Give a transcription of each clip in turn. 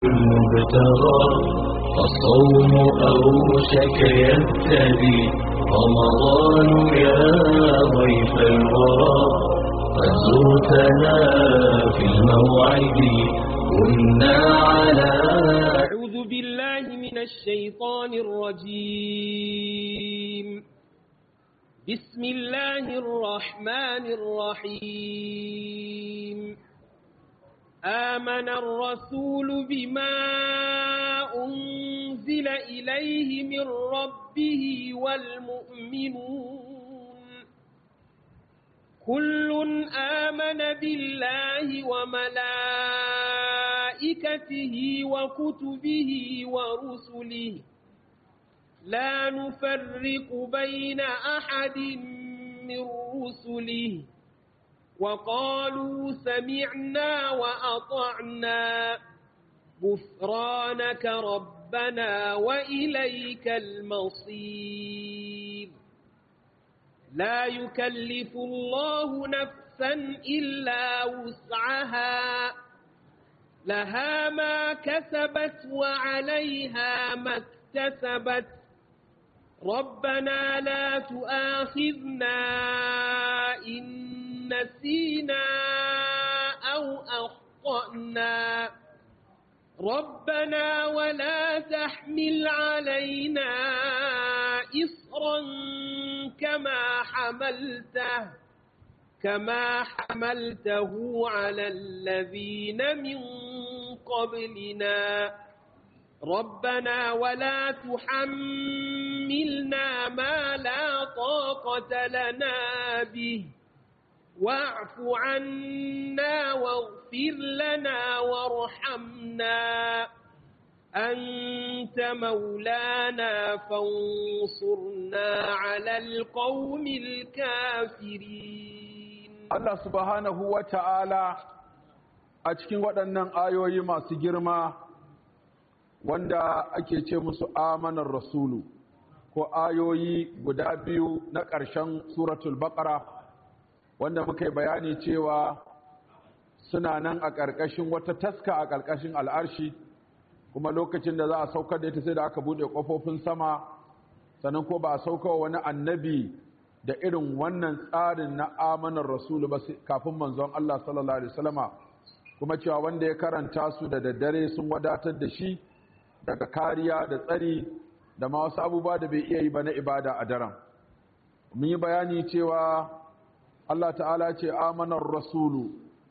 المبتغى الصوم أوشك يبتدي رمضان يا ضيف الورى قد زرتنا في الموعد كنا على أعوذ بالله من الشيطان الرجيم بسم الله الرحمن الرحيم آمن الرسول بما أنزل إليه من ربه والمؤمنون كل آمن بالله وملائكته وكتبه ورسله لا نفرق بين أحد من رسله وقالوا سمعنا وأطعنا غفرانك ربنا وإليك المصير لا يكلف الله نفسا إلا وسعها لها ما كسبت وعليها ما اكتسبت ربنا لا تؤاخذنا إن نسينا أو أخطأنا ربنا ولا تحمل علينا إصرا كما حملته كما حملته على الذين من قبلنا ربنا ولا تحملنا ما لا طاقة لنا به واعف عنا واغفر لنا وارحمنا أنت مولانا فانصرنا على القوم الكافرين Allah subhanahu wa ta'ala a cikin waɗannan ayoyi masu girma wanda ake ce musu amanar rasulu ko ayoyi guda biyu na ƙarshen suratul baƙara wanda muka yi bayani cewa suna nan a ƙarƙashin wata taska a ƙarƙashin al'arshi kuma lokacin da za a saukar da ita sai da aka buɗe ƙofofin sama sannan ko ba a saukawa wani annabi da irin wannan tsarin na amanar rasulu ba kafin manzon Allah sallallahu alaihi wasallama kuma cewa wanda ya karanta su da daddare sun wadatar da shi daga kariya da tsari da ma wasu abubuwa da bai iya yi ba na ibada a daren mun yi bayani cewa Allah ta'ala ce amanar rasulu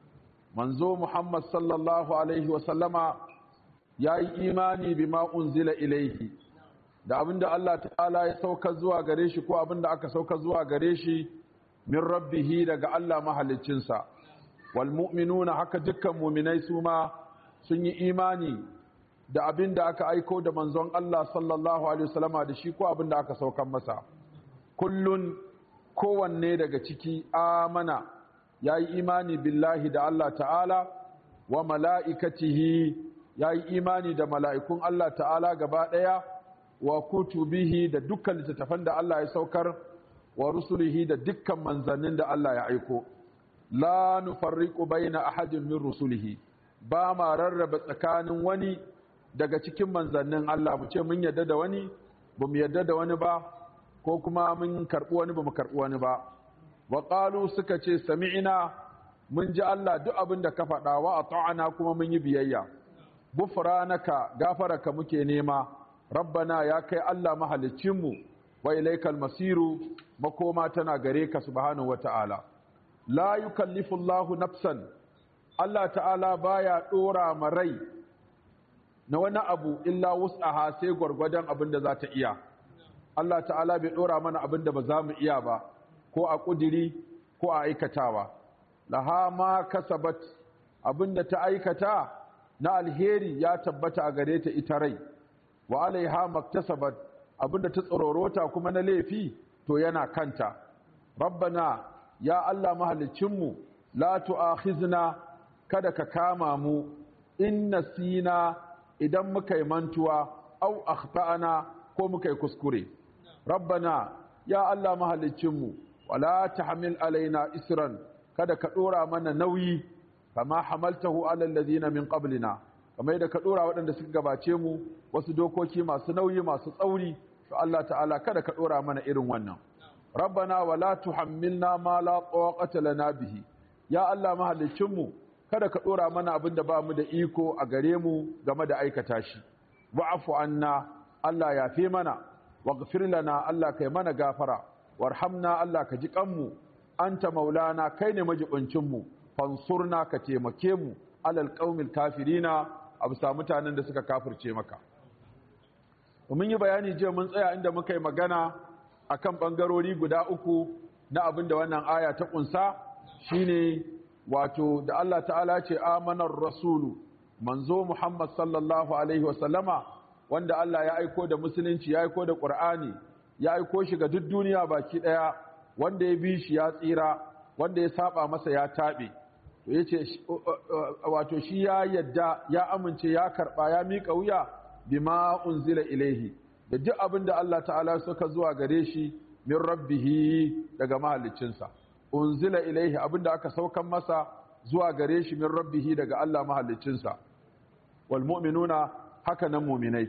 manzo Muhammad sallallahu alaihi wasallama ya yi imani bima unzila ilaihi da abinda Allah ta'ala ya sauka zuwa gare shi ko abinda aka sauka zuwa gare shi min rabbihi daga Allah mahaliccinsa wal mu'minuna haka dukkan mu'minai su ma sun yi imani da abinda aka aiko da manzon Allah sallallahu alaihi wasallama da shi ko abinda aka saukan masa kullun kowanne daga ciki amana ya yi imani billahi da Allah ta'ala wa mala'ikatihi ya yi imani da mala'ikun Allah ta'ala gaba ɗaya wa kutubihi da dukkan littattafan da Allah ya saukar wa rusulihi da dukkan manzannin da Allah ya aiko la nufarriqu baina ahadin min rusulihi ba ma rarraba tsakanin wani daga cikin manzannin Allah mu ce mun yadda da wani ba mu yadda da wani ba ko kuma mun karɓi wani ba mu karɓi wani ba wa qalu suka ce sami'ina mun ji Allah duk abin da ka faɗa wa ata'ana kuma mun yi biyayya gufranaka gafaraka muke nema rabbana ya kai Allah mahaliccinmu wa ilaikal masiru makoma tana gare ka subhanahu wata'ala la yukallifu Allahu nafsan Allah ta'ala baya dora ma rai na wani abu illa wus'aha sai gwargwadon abin da za ta iya Allah ta'ala bai dora mana abin da ba za mu iya ba ko a kudiri ko a aikatawa laha ma kasabat abin da ta aikata na alheri ya tabbata a gare ta ita rai wa alaiha maktasabat abinda ta tsororota kuma na laifi to yana kanta rabbana ya Allah mahalicinmu la tu'akhizna kada ka kama mu in nasina idan muka yi mantuwa au akhtana ko muka yi kuskure rabbana ya Allah mahalicinmu wala tahmil alaina isran kada ka dora mana nauyi kama hamaltahu ala alladhina min qablina kamar yadda ka ɗora waɗanda suka gabace mu wasu dokoki masu nauyi masu tsauri to Allah ta'ala kada ka ɗora mana irin wannan rabbana wala tuhammilna ma la taqata lana bihi ya Allah mahallicin mu kada ka ɗora mana abin da ba mu da iko a gare mu game da aikata shi wa'fu anna Allah ya fi mana waghfir lana Allah kai mana gafara warhamna Allah ka ji kanmu anta maulana kai ne majibincin mu fansurna ka taimake mu alal qaumil kafirina a bisa mutanen da suka kafirce maka mun yi bayani jiya mun tsaya inda muka yi magana akan bangarori guda uku na abin da wannan aya ta kunsa shine wato da Allah ta'ala ce amanar rasulu manzo Muhammad sallallahu alaihi wasallama wanda Allah ya aiko da musulunci ya aiko da Qur'ani ya aiko shi ga duk duniya baki daya wanda ya bi shi ya tsira wanda ya saba masa ya tabe to yace wato shi ya yadda ya amince ya karba ya mika wuya bima unzila ilaihi da duk abin da Allah ta'ala suka zuwa gare shi min rabbihi daga mahallicinsa unzila ilaihi abin da aka saukan masa zuwa gare shi min rabbihi daga Allah mahallicinsa wal mu'minuna haka nan mu'minai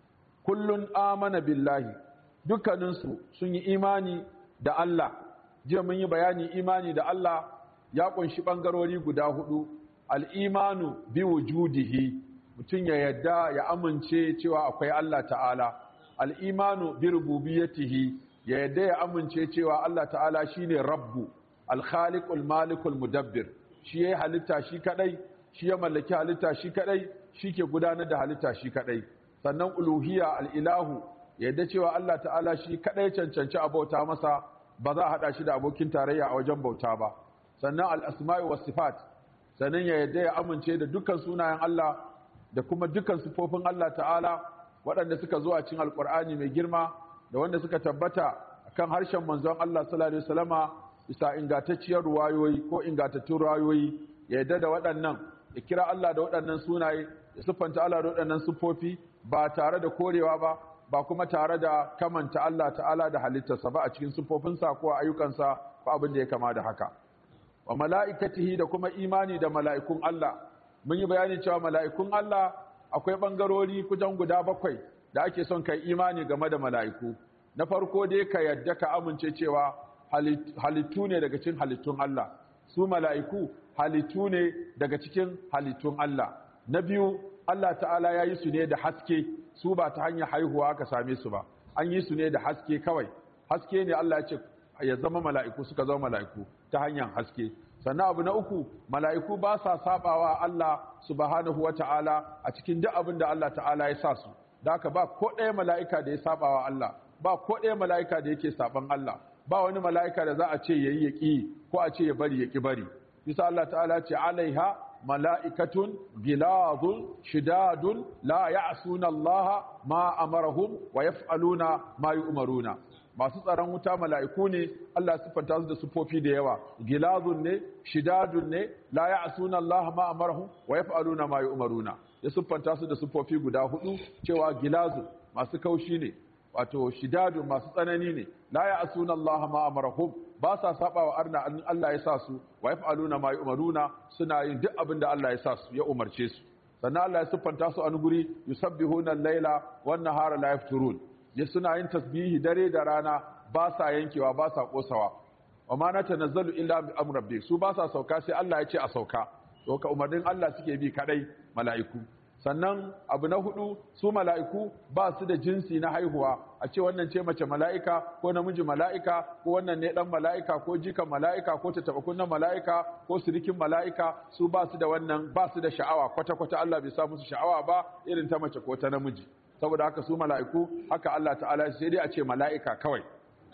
kullun amana billahi dukkaninsu sun yi imani da Allah jiya mun yi bayani imani da Allah ya kunshi bangarori guda hudu al-imanu bi wujudihi mutum ya yadda ya amince cewa akwai Allah ta'ala al'imanu bi rububiyatihi ya yadda ya amince cewa Allah ta'ala shine rabbu alkhaliqul malikul mudabbir shi yayi halitta shi kadai shi ya mallaki halitta shi kadai shi ke gudanar da halitta shi kadai sannan uluhiyya al'ilahu ya yadda cewa Allah ta'ala shi kadai cancanci abauta masa ba za a hada shi da abokin tarayya a wajen bauta ba sannan al-asma'i was sifat sannan ya yadda ya amince da dukkan sunayen Allah da kuma dukkan sifofin Allah ta'ala waɗanda suka zo a cikin alƙur'ani mai girma da wanda suka tabbata kan harshen manzon Allah sallallahu alaihi wasallama bisa ingantacciyar ruwayoyi ko ingantattun ruwayoyi ya yadda da waɗannan ya kira Allah da waɗannan sunaye ya siffanta Allah da waɗannan siffofi ba tare da korewa ba ba kuma tare da kamanta Allah ta'ala da halittarsa ba a cikin siffofinsa ko ayyukansa ko abin da ya kama da haka wa mala'ikatihi da kuma imani da mala'ikun Allah mun yi bayani cewa mala'ikun Allah akwai ɓangarori kujan guda bakwai da ake son kai imani game da mala'iku na farko dai ka yadda ka amince cewa halittu ne daga cikin halittun Allah su mala'iku halittu ne daga cikin halittun Allah na biyu Allah ta'ala ya yi su ne da haske su ba ta hanyar haihuwa aka same su ba an yi su ne da haske kawai haske ne Allah ya ce ya zama mala'iku suka zama mala'iku ta hanyar haske sannan abu na uku mala'iku ba sa sabawa Allah subhanahu wata'ala a cikin duk abin da Allah ta'ala ya sa su da haka ba ko ɗaya mala'ika da ya sabawa Allah ba ko ɗaya mala'ika da yake saban Allah ba wani mala'ika da za a ce yayi yaki ko a ce ya bari yaki bari bisa Allah ta'ala ce alaiha mala'ikatun gilazun shidadun la ya'suna Allah ma amarahum wa yaf'aluna ma yu'maruna masu tsaron wuta mala'iku ne Allah siffanta su da sufofi da yawa gilazun ne shidadun ne la ya'suna Allah ma amarahum wa yaf'aluna ma yu'maruna ya siffanta su da sufofi guda hudu cewa gilazun masu kaushi ne wato shidadun masu tsanani ne la ya'suna Allah ma amarahum ba sa saba wa arna an Allah ya sa su wa yaf'aluna ma yu'maruna suna yin duk abin da Allah ya sa su ya umarce su sannan Allah ya siffanta su a guri yusabbihuna al-laila wan nahara la yafturun ya suna yin tasbihi dare da rana ba sa yankewa ba sa kosawa wa ma na tanazzalu illa bi amri rabbi su ba sa sauka sai Allah ya ce a sauka to ka umarnin Allah suke bi kadai mala'iku sannan abu na hudu su mala'iku ba su da jinsi na haihuwa a ce wannan ce mace mala'ika ko namiji mala'ika ko wannan ne dan mala'ika ko jikan mala'ika ko ta taba kunnan mala'ika ko sirikin mala'ika su ba su da wannan ba su da sha'awa kwata kwata Allah bai sa musu sha'awa ba irin ta mace ko ta namiji saboda haka su mala'iku haka Allah ta'ala sai dai a ce mala'ika kawai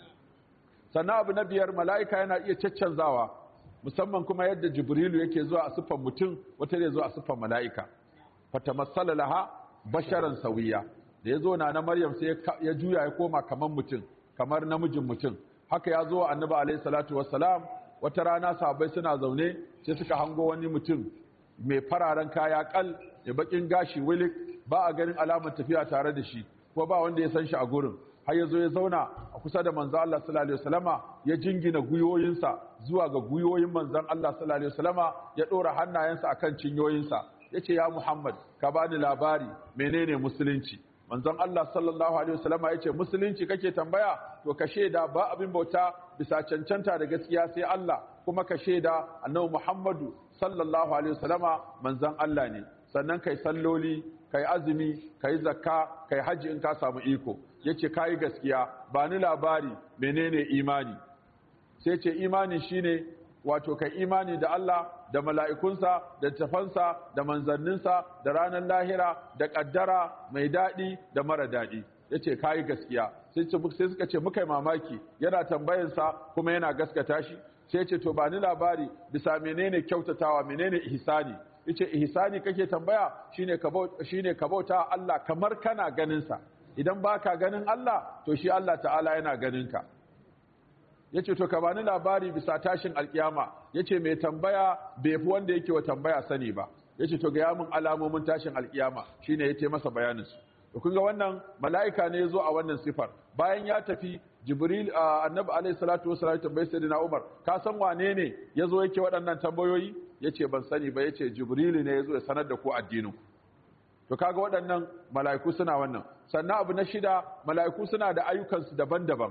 sannan abu na biyar mala'ika yana iya caccanzawa musamman kuma yadda jibrilu yake zuwa a siffan mutum wata ne zuwa a siffan mala'ika fatamassala laha basharan sawiya da ya zo na na maryam sai ya juya ya koma kamar mutum kamar namijin mutum haka ya zo annabi alaihi salatu wassalam wata rana sahabbai suna zaune sai suka hango wani mutum mai fararen kaya kal da bakin gashi wilik ba a ganin alamar tafiya tare da shi ko ba wanda ya san shi a gurin har ya zo ya zauna a kusa da manzon Allah sallallahu alaihi wasallama ya jingina guyoyinsa zuwa ga guyoyin manzon Allah sallallahu alaihi wasallama ya dora hannayensa akan cinyoyinsa yace ya Muhammad ka bani labari menene musulunci manzon Allah sallallahu alaihi wasallam yace musulunci kake tambaya to ka sheda ba abin bauta bisa cancanta da gaskiya sai Allah kuma ka sheda annabi Muhammadu sallallahu alaihi wasallama manzon Allah ne sannan kai salloli kai azumi kai zakka kai haji in ka samu iko yace kai gaskiya ba ni labari menene imani sai ce imani shine wato kai imani da Allah da mala'ikunsa da tafansa da manzanninsa da ranar lahira da kaddara mai daɗi da mara daɗi yace kai gaskiya sai suka ce muka yi mamaki yana tambayansa kuma yana gaskata shi sai ce to ba ni labari bisa menene kyautatawa menene ihsani yace ihsani kake tambaya shine ka shine ka bauta Allah kamar kana ganin sa idan baka ganin Allah to shi Allah ta'ala yana ganin ka yace to ka bani labari bisa tashin alkiyama yace mai tambaya bai fi wanda yake wa tambaya sani ba yace to ga yamin alamomin tashin alkiyama shine yace masa bayanin su to kun ga wannan mala'ika ne yazo a wannan sifar bayan ya tafi jibril annabi alayhi salatu wasallam tambayi sayyidina umar ka san wane ne yazo yake waɗannan tambayoyi yace ban sani ba yace jibril ne yazo ya sanar da ku addinin to kaga waɗannan mala'iku suna wannan sannan abu na shida mala'iku suna da ayyukansu daban-daban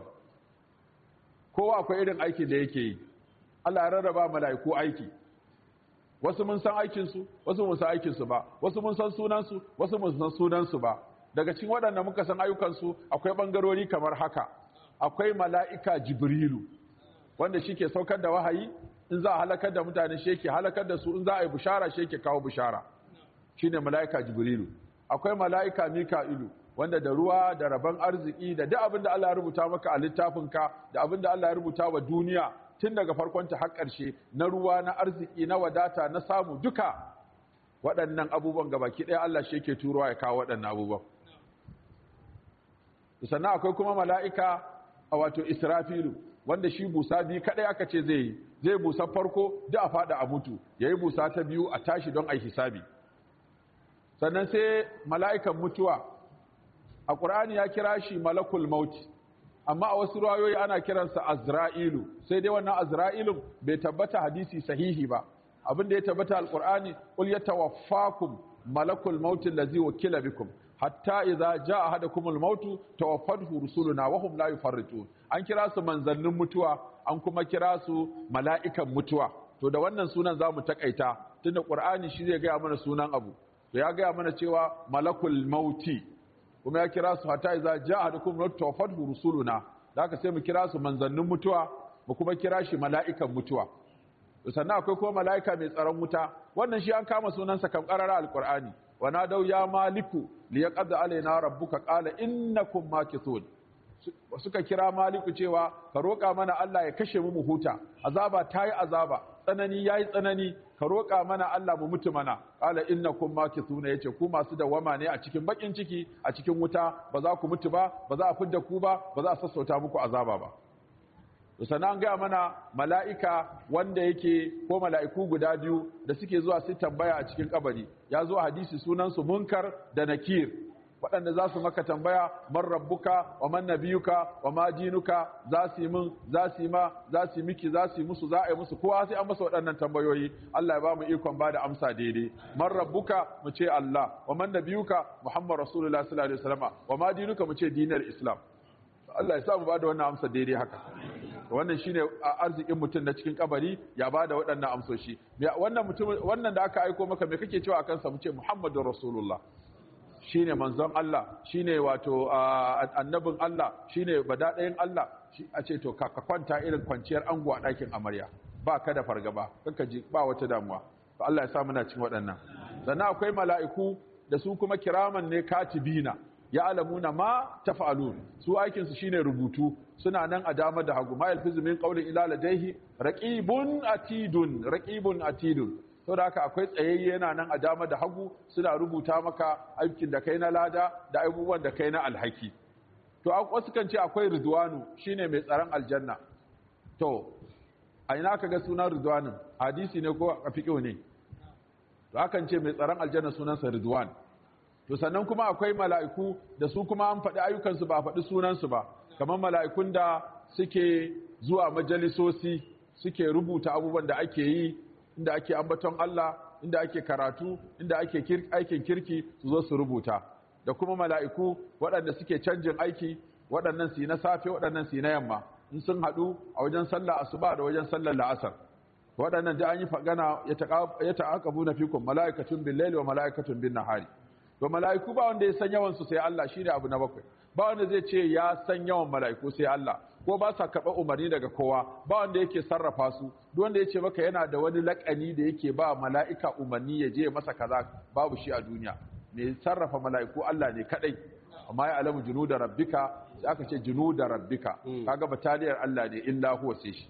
kowa akwai irin aikin da yake yi Allah ya rarraba mala'iku aiki wasu mun san aikinsu wasu mun san aikinsu ba wasu mun san sunansu wasu mun san sunansu ba daga cikin waɗanda muka san ayyukansu akwai ɓangarori kamar haka akwai mala'ika jibrilu wanda shi ke saukar da wahayi in za a halakar da mutane shi yake halakar da su in za a yi bushara shi yake kawo bushara shi ne mala'ika jibrilu akwai mala'ika mika'ilu wanda da ruwa da rabon arziki da duk abin da Allah ya rubuta maka a littafinka da abin da Allah ya rubuta wa duniya tun daga farkonta har ƙarshe na ruwa na arziki na wadata na samu duka waɗannan abubuwan gabaki ɗaya Allah shi yake turowa ya kawo waɗannan abubuwan sannan akwai kuma mala'ika a wato israfilu wanda shi busa biyu kaɗai aka ce zai yi zai busa farko da a faɗa a mutu ya yi busa ta biyu a tashi don a yi hisabi sannan sai mala'ikan mutuwa a ƙur'ani ya kira shi malakul mauti amma a wasu rayoyi ana kiransa azra'ilu sai dai wannan azra'ilun bai tabbata hadisi sahihi ba abin da ya tabbata alƙur'ani qul yatawaffakum malakul mauti allazi wakila bikum hatta idza jaa ahadakumul mautu tawaffathu rusuluna wa hum la yufarritun an kira su manzannin mutuwa an kuma kira su mala'ikan mutuwa to da wannan sunan zamu takaita tunda qur'ani shi zai gaya mana sunan abu to ya gaya mana cewa malakul mauti kuma ya kira su hatta idza jaa ahadukum mautu tawaffathu rusuluna da haka sai mu kira su manzannin mutuwa mu kuma kira shi mala'ikan mutuwa sannan akwai kuma mala'ika mai tsaron wuta wannan shi an kama sunansa kan qarara alqur'ani wa nadau ya maliku liyaqad alaina rabbuka qala innakum makithun suka kira maliku cewa ka roƙa mana Allah ya kashe mu mu huta azaba tayi azaba tsanani yayi tsanani ka roƙa mana Allah mu mutu mana qala innakum makithuna yace ku masu dawama ne a cikin bakin ciki a cikin wuta ba za ku mutu ba ba za a fidda ku ba ba za a sassauta muku azaba ba sannan an gaya mana mala'ika wanda yake ko mala'iku guda biyu da suke zuwa su tambaya a cikin kabari ya zo hadisi sunansu munkar da nakir waɗanda za su maka tambaya man rabbuka wa man nabiyuka wa ma dinuka za su yi min za su yi ma za su yi miki za su yi musu za a yi musu kowa sai an masa waɗannan tambayoyi Allah ya ba mu ikon ba da amsa daidai man rabbuka mu ce Allah wa man nabiyuka Muhammad Rasulullah sallallahu alaihi wasallam wa ma dinuka mu ce dinar Islam Allah ya sa mu ba da wannan amsa daidai haka wannan shine arzikin mutum na cikin kabari ya bada waɗannan amsoshi wannan mutum wannan da aka aiko maka me kake cewa akan sa mu ce Muhammadur Rasulullah shine manzon Allah shine wato annabin Allah shine badadayin Allah a ce to ka kwanta irin kwanciyar ango a ɗakin amarya ba ka da fargaba kanka ji ba wata damuwa to Allah ya sa muna cikin waɗannan sannan akwai mala'iku da su kuma kiraman ne katibina ya alamuna ma tafa'alun su aikinsu shine rubutu suna nan a dama da hagu ma yalfizu min qawlin ila ladayhi raqibun atidun raqibun atidun saboda haka akwai tsayayye yana nan a dama da hagu suna rubuta maka aikin da kai na lada da abubuwan da kai na alhaki to wasu kan ce akwai ridwanu shine mai tsaron aljanna to a ina ka ga sunan ridwanin hadisi ne ko a fiqh ne to akan ce mai tsaron aljanna sunansa ridwan to sannan kuma akwai mala'iku da su kuma an faɗi ayyukansu ba a faɗi sunansu ba kamar mala'ikun da suke zuwa majalisosi suke rubuta abubuwan da ake yi inda ake ambaton Allah inda ake karatu inda ake aikin kirki su zo su rubuta da kuma mala'iku waɗanda suke canjin aiki waɗannan su yi na safe waɗannan su yi na yamma in sun haɗu a wajen sallah asuba da wajen sallar la'asar waɗannan da an yi fagana ya ta'aqabu na fikum mala'ikatun bil laili wa mala'ikatun bin nahari to mala'iku ba wanda ya san yawan su sai Allah shine abu na bakwai ba wanda zai ce ya san yawan mala'iku sai Allah ko ba sa karɓar umarni daga kowa ba wanda yake sarrafa su duk wanda ya ce maka yana da wani laƙani da yake ba mala'ika umarni ya je masa kaza babu shi a duniya ne sarrafa mala'iku Allah ne kadai amma ya alamu junuda rabbika sai aka ce junuda rabbika kaga bataliyar Allah ne illa huwa sai shi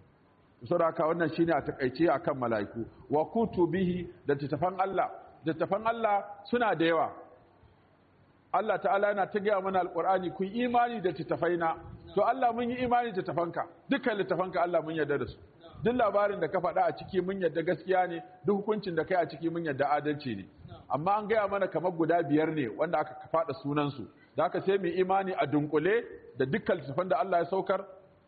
saboda wannan shine a takaice akan mala'iku wa kutubihi da tattafan Allah da tattafan Allah suna da yawa Allah ta'ala yana ta gaya mana alqur'ani kun imani da tattafaina to Allah mun yi imani da tafanka dukkan littafanka Allah mun yarda da su duk labarin da ka faɗa a ciki mun yarda gaskiya ne duk hukuncin da kai a ciki mun yarda adalci ne amma an gaya mana kamar guda biyar ne wanda aka faɗa sunansu da aka sai mu imani a dunkule da dukkan littafan da Allah ya saukar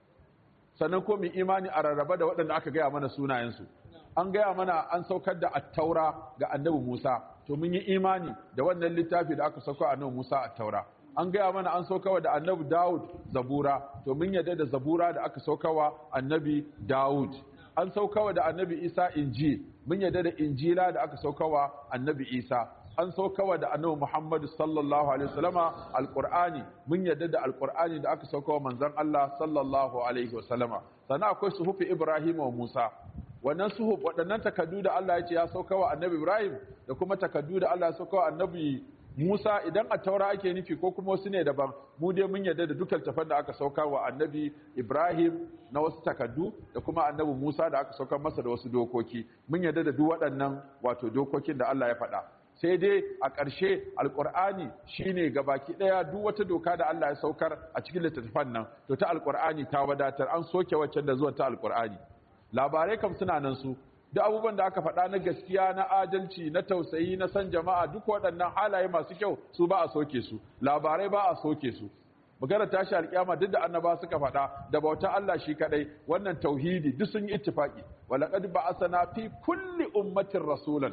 sannan ko mu imani a rarraba da waɗanda aka gaya mana sunayensu an gaya mana an saukar da attaura ga annabi Musa to mun yi imani da wannan littafi da aka sauka annabi Musa attaura an gaya mana an saukawa da annabi Dawud zabura to mun yadda da zabura da aka saukawa annabi Dawud an saukawa da annabi Isa injil mun yadda da injila da aka saukawa annabi Isa an saukawa da annabi Muhammad sallallahu alaihi wasallama alqur'ani mun yadda da alqur'ani da aka saukawa manzon Allah sallallahu alaihi wasallama sannan akwai suhufi Ibrahim wa Musa wannan suhuf waɗannan takaddu da Allah ya ce ya saukawa annabi Ibrahim da kuma takaddu da Allah ya saukawa annabi Musa idan a taura ake nufi ko kuma wasu ne daban mu dai mun yarda da dukkan tafan da aka sauka wa annabi Ibrahim na wasu takaddu da kuma annabi Musa da aka saukar masa da wasu dokoki mun yarda da duk waɗannan wato dokokin da Allah ya faɗa sai dai a ƙarshe alƙur'ani shine gabaki ɗaya duk wata doka da Allah ya saukar a cikin littattafan nan to ta alƙur'ani ta wadatar an soke waccan da zuwa ta alƙur'ani labarai kam suna nan su duk abubuwan da aka faɗa na gaskiya na adalci na tausayi na san jama'a duk waɗannan halaye masu kyau su ba a soke su labarai ba a soke su magana tashi alƙiyama duk da annaba suka faɗa da bauta Allah shi kadai wannan tauhidi duk sun yi ittifaki walaqad ba'athana fi kulli ummatin rasulan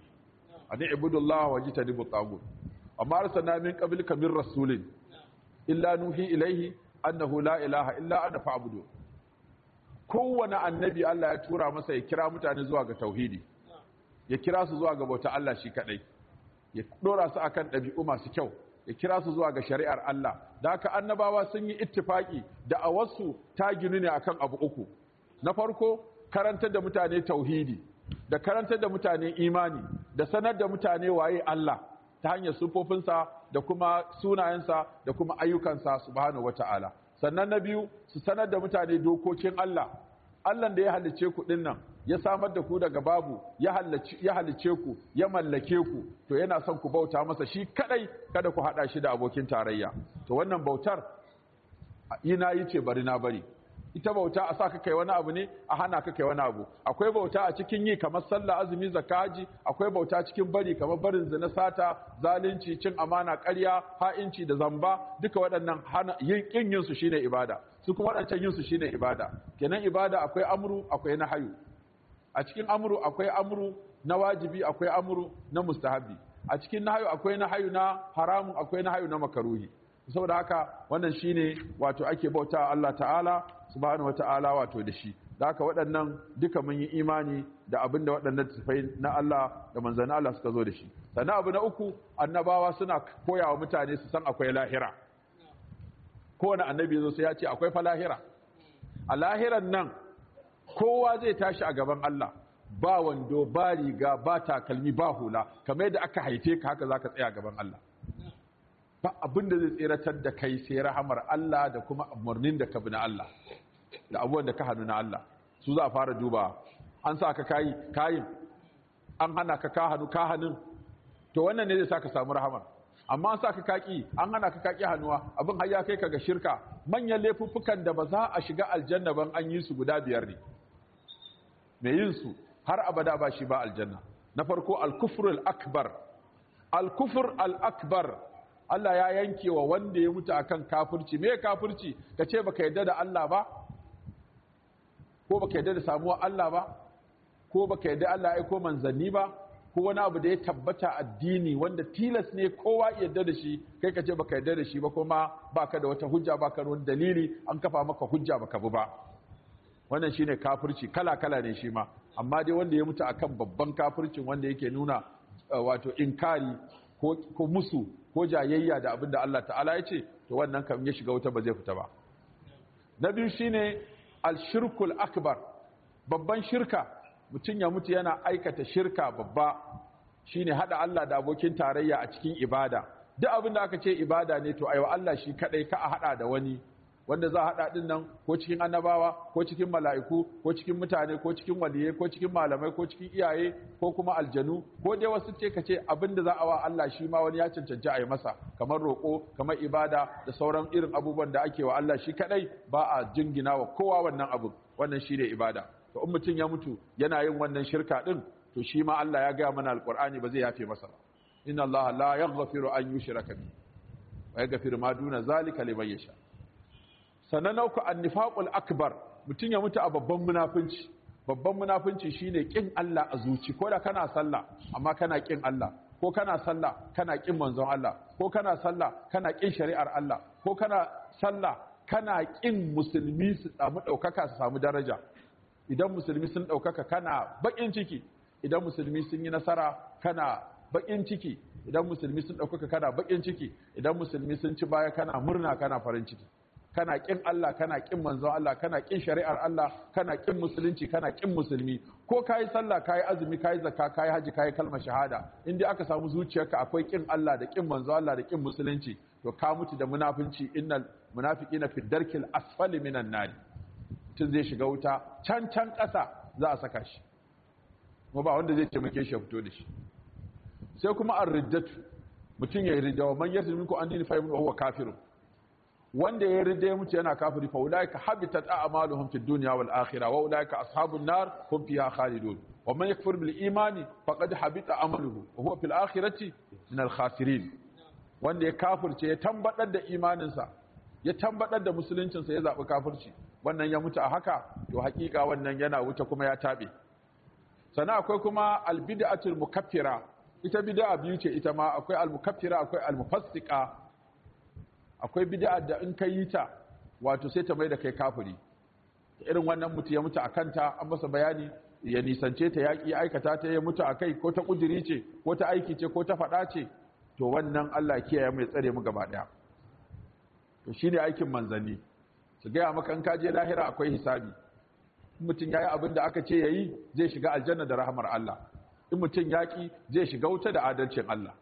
an ibudullaha wa jitanibu tagut amma arsalna min qablika min rasulin illa nuhi ilaihi annahu la ilaha illa ana fa'budu kowane annabi Allah ya tura masa ya kira mutane zuwa ga tauhidi ya kira su zuwa ga bauta Allah shi kadai ya dora su akan ɗabi'u masu kyau ya kira su zuwa ga shari'ar Allah da haka annabawa sun yi ittifaki da a wasu ta ginu ne akan abu uku na farko karantar da mutane tauhidi da karantar da mutane imani da sanar da mutane waye Allah ta hanyar sufofinsa da kuma sunayensa da kuma ayyukansa subhanahu wata'ala sannan na biyu su sanar da mutane dokokin Allah Allah da ya halice ku dinnan ya samar da ku daga babu ya halice ku ya mallake ku to yana son ku bauta masa shi kadai kada ku hada shi da abokin tarayya to wannan bautar ina yi ce bari na bari ita bauta a sa ka kai wani abu ne a hana ka kai wani abu akwai bauta a cikin yi kamar sallah azumi zakaji akwai bauta cikin bari kamar barin zina sata zalunci cin amana ƙarya ha'inci da zamba duka waɗannan hana yin kin yin su shine ibada su kuma waɗancan yin su shine ibada kenan ibada akwai amru akwai nahyu a cikin amru akwai amru na wajibi akwai amru na mustahabi a cikin nahyu akwai nahyu na haramun akwai nahyu na makaruhi saboda haka wannan shine wato ake bauta Allah ta'ala subhanahu wata'ala wato da shi da haka waɗannan duka mun yi imani da abin da waɗannan tafai na Allah da manzannin Allah suka zo da shi sannan abu na uku annabawa suna koya wa mutane su san akwai lahira kowane annabi zo sai ya ce akwai fa lahira a lahiran nan kowa zai tashi a gaban Allah ba wando ba riga ba takalmi ba hula kamar yadda aka haife ka haka zaka tsaya gaban Allah ba abin da zai tseratar da kai sai rahamar Allah da kuma umarnin da ka bi na Allah da abubuwan da ka hannu na Allah su za a fara duba an sa ka kayi kayin an hana ka ka hannu ka hannun to wannan ne zai sa ka samu rahama amma an sa ka kaki an hana ka kaki hannuwa abin har ya kai ka ga shirka manyan laifuffukan da ba za a shiga aljanna ban an yi su guda biyar ne mai yin su har abada ba shi ba aljanna na farko al-kufr al-akbar al-kufr al-akbar Allah ya yanke wa wanda ya mutu akan kafirci me kafirci ka ce baka yarda da Allah ba ko baka yarda da samuwar Allah ba ko baka yadda Allah ya aiko manzanni ba ko wani abu da ya tabbata addini wanda tilas ne kowa yadda da shi kai ka ce baka yadda da shi ba kuma baka da wata hujja baka da wani dalili an kafa maka hujja baka bi ba wannan shine kafirci kala kala ne shi ma amma dai wanda ya mutu akan babban kafircin wanda yake nuna wato inkari ko, ko musu ko jayayya da abin da Allah ta'ala ya ce to wannan kam ya shiga wuta ba zai fita ba na biyu shine al-shirkul akbar babban shirka mutum ya mutu yana aikata shirka babba shine hada Allah da abokin tarayya a cikin ibada duk abin da aka ce ibada ne to aiwa Allah shi kadai ka a hada da wani wanda za a hada din nan ko cikin annabawa ko cikin mala'iku ko cikin mutane ko cikin waliyai ko cikin malamai ko cikin iyaye ko kuma aljanu ko dai wasu ce ka ce abin da za a wa Allah shi ma wani ya cancanci a yi masa kamar roƙo kamar ibada da sauran irin abubuwan da ake wa Allah shi kadai ba a jingina wa kowa wannan abu wannan shi ne ibada to in mutum ya mutu yana yin wannan shirka din to shi ma Allah ya gaya mana alqur'ani ba zai yafe masa ba inna Allah la yaghfiru an yushraka bihi wa yaghfiru ma duna zalika liman yasha sannan nauku annifaqul akbar mutum ya mutu a babban munafunci babban munafunci shine kin Allah a zuci ko da kana sallah amma kana kin Allah ko kana sallah kana kin manzon Allah ko kana sallah kana kin shari'ar Allah ko kana sallah kana kin musulmi su samu daukaka su samu daraja idan musulmi sun daukaka kana bakin ciki idan musulmi sun yi nasara kana bakin ciki idan musulmi sun daukaka kana bakin ciki idan musulmi sun ci baya kana murna kana farin ciki kana kin Allah kana kin manzon Allah kana kin shari'ar Allah kana kin musulunci kana kin musulmi ko kai sallah kai azumi kai zakka kai haji kai kalmar shahada in dai aka samu zuciyarka akwai kin Allah da kin manzon Allah da kin musulunci to ka mutu da munafinci innal munafiqina fi darkil asfali minan nar tun zai shiga wuta can can ƙasa za a saka shi kuma ba wanda zai taimake shi ya fito da shi sai kuma ar-riddatu mutum ya yi ridda wa man yarda minku an dini fa yamnu huwa kafirun wanda ya rida ya mutu yana kafiri fa ulaika habitat a'maluhum fid dunya wal akhirah wa ulaika ashabun nar hum fiha khalidun wa man yakfur bil imani faqad habita amaluhu wa huwa fil akhirati min al khasirin wanda ya kafirce ya tambadar da imaninsa ya tambadar da musuluncinsa ya zabi kafirci wannan ya mutu a haka to hakika wannan yana wuta kuma ya tabe sannan akwai kuma al bid'atul mukaffira ita bid'a biyu ce ita ma akwai al mukaffira akwai al mufassiqa akwai bid'a da in ka yi ta wato sai ta mai da kai kafiri irin wannan mutu ya mutu a kanta an masa bayani ya nisance ta yaƙi aikata ta ya mutu a kai ko ta ƙudiri ce ko ta aiki ce ko ta faɗa ce to wannan Allah kiyaye mai tsare mu gaba ɗaya to shine aikin manzanni su gaya maka in ka je lahira akwai hisabi in mutum ya yi abin da aka ce ya yi zai shiga aljanna da rahamar Allah in mutum yaƙi zai shiga wuta da adalcin Allah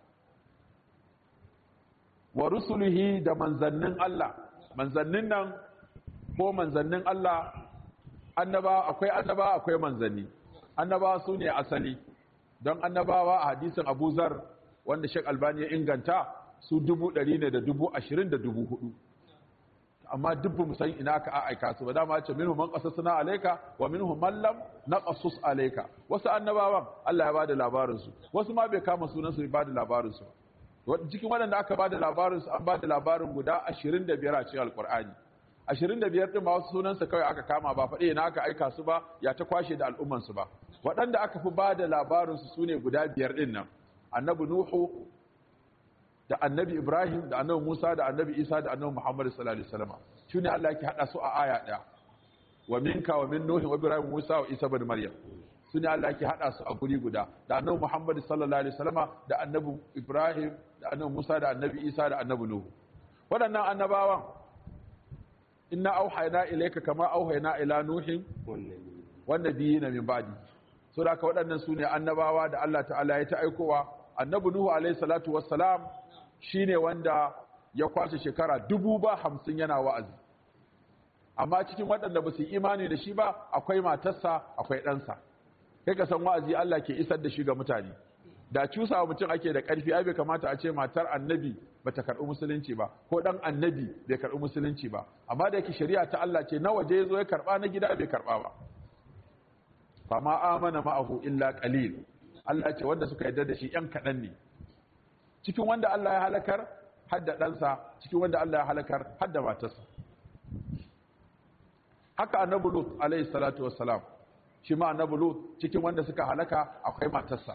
wa rusulihi da manzannin Allah manzannin nan ko manzannin Allah annaba akwai annaba akwai manzanni annaba su ne asali don annabawa a hadisin Abu Zar wanda Sheikh Albani ya inganta su dubu ɗari ne da dubu ashirin da dubu hudu amma dubbu mu san ina aka aika su ba dama ce minhum man qasasna alayka wa minhum man lam naqasus alayka wasu annabawan Allah ya bada labarin su wasu ma bai kama sunan su ya bada labarin su cikin waɗanda aka ba da labarinsu an ba da labarin guda 25 a cikin alkur'ani 25 ɗin ba wasu sunansa kawai aka kama ba faɗi na aka aika su ba ya ta kwashe da al'ummansu ba waɗanda aka fi ba da labarinsu su ne guda biyar ɗin nan annabi nuhu da annabi ibrahim da annabi musa da annabi isa da annabi muhammad sallallahu alaihi wasallam shi ne allah ke haɗa su a aya ɗaya wa minka wa min nuhi wa ibrahim musa wa isa bin maryam su ne Allah ke haɗa su a guri guda da annabi Muhammad sallallahu alaihi wasallama da annabi Ibrahim da annabi Musa da annabi Isa da annabi Nuhu waɗannan annabawan inna auhayna ilayka kama auhayna ila nuhin wan nabiyina min ba'di so da waɗannan su ne annabawa da Allah ta'ala ya ta aikowa annabi Nuhu alaihi salatu wassalam shine wanda ya kwashe shekara dubu ba hamsin yana wa'azi amma cikin waɗanda ba su imani da shi ba akwai matarsa akwai ɗansa kai ka san wa'azi Allah ke isar da shi ga mutane da cusa mutum ake da ƙarfi ai bai kamata a ce matar annabi bata karɓi musulunci ba ko ɗan annabi bai karɓi musulunci ba amma da yake shari'a ta Allah ce na waje zo ya karɓa na gida bai karɓa ba fa ma amana ma'ahu illa qalil Allah ce wanda suka yarda da shi ƴan kaɗan ne cikin wanda Allah ya halakar har da ɗansa cikin wanda Allah ya halakar har da matarsa haka annabi Lut alaihi salatu wassalam shi ma annabi lut cikin wanda suka halaka akwai matarsa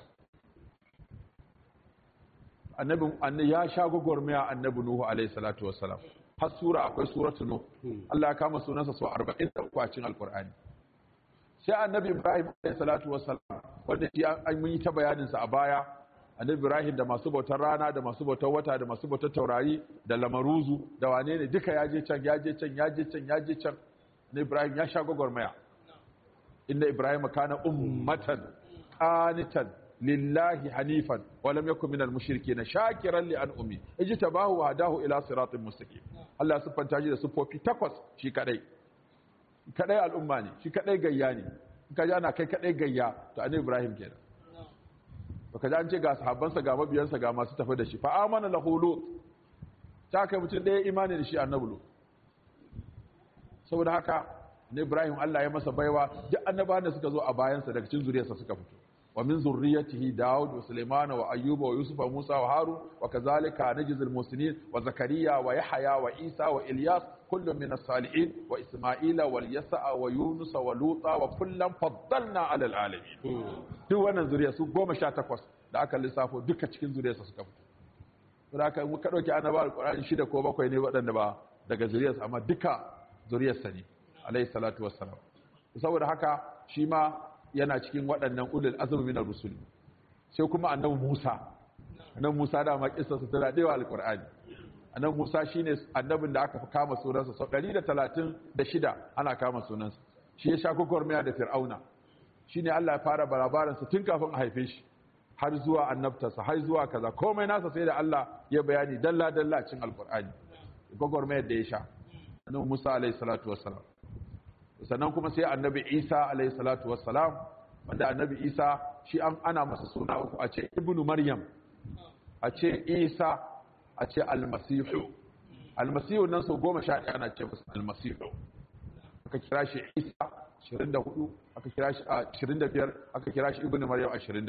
annabi annabi ya sha gwagwarmaya annabi nuhu alaihi salatu wassalam har sura akwai suratu nuh Allah ya kama sunansa su 40 a cikin alqur'ani sai annabi ibrahim alaihi salatu wassalam wanda shi an mun yi ta bayanin sa a baya annabi ibrahim da masu bautar rana da masu bautar wata da masu bautar taurari da lamaruzu da wane ne duka ya je can ya je can ya je can ya je can na ibrahim ya sha gwagwarmaya inda ibrahim kana ummatan qanitan lillahi hanifan wa lam yakun minal mushrikeen shakiran li an'umi ijtabahu wa hadahu ila siratin mustaqim Allah siffanta shi da siffofi takwas shi kadai kadai al'umma ne shi kadai gayya ne in ka ji ana kai kadai gayya to annabi ibrahim kenan baka ji an ce ga sahabbansa ga mabiyansa ga masu tafi da shi fa amana lahu lut ta kai mutum ɗaya imani da shi annabi lut saboda haka ne ibrahim Allah ya masa baiwa duk annabawan da suka zo a bayansa daga cikin zuriyarsa suka fito wa min zurriyatihi daud wa sulaiman wa ayyuba wa yusuf wa musa wa harun wa kazalika najzil muslimin wa zakariya wa yahya wa isa wa ilyas kullu min as-salihin wa isma'ila wal yasa wa yunus wa luta wa kullam faddalna ala al-alamin duk wannan zuriya su 18 da aka lissafo duka cikin zuriyarsa suka fito saboda haka muka dauki annabawa alqur'ani shida ko bakwai ne waɗanda ba daga zuriyarsa amma duka zuriyarsa ne alayhi salatu wassalam saboda haka shi ma yana cikin waɗannan ulul azmi min ar-rusul sai kuma annabi Musa annabi Musa da ma kissa sa tana dewa alqur'ani annabi Musa shine annabin da aka fi kama sunansa sau 136 ana kama sunansa shi ya sha kokormiya da fir'auna shine Allah ya fara barabaran sa tun kafin a haife shi har zuwa annabtarsa har zuwa kaza komai nasa sai da Allah ya bayani dalla dalla cikin alqur'ani kokormiyar da ya sha annabi Musa alayhi salatu wassalam sannan kuma sai annabi Isa alayhi salatu wassalam wanda annabi Isa shi an ana masa suna uku a ce ibnu maryam a ce Isa a ce almasihu almasihu nan sau goma sha ɗaya ana ce masa almasihu aka kira shi Isa 24 aka kira shi 25 aka kira shi ibnu maryam 24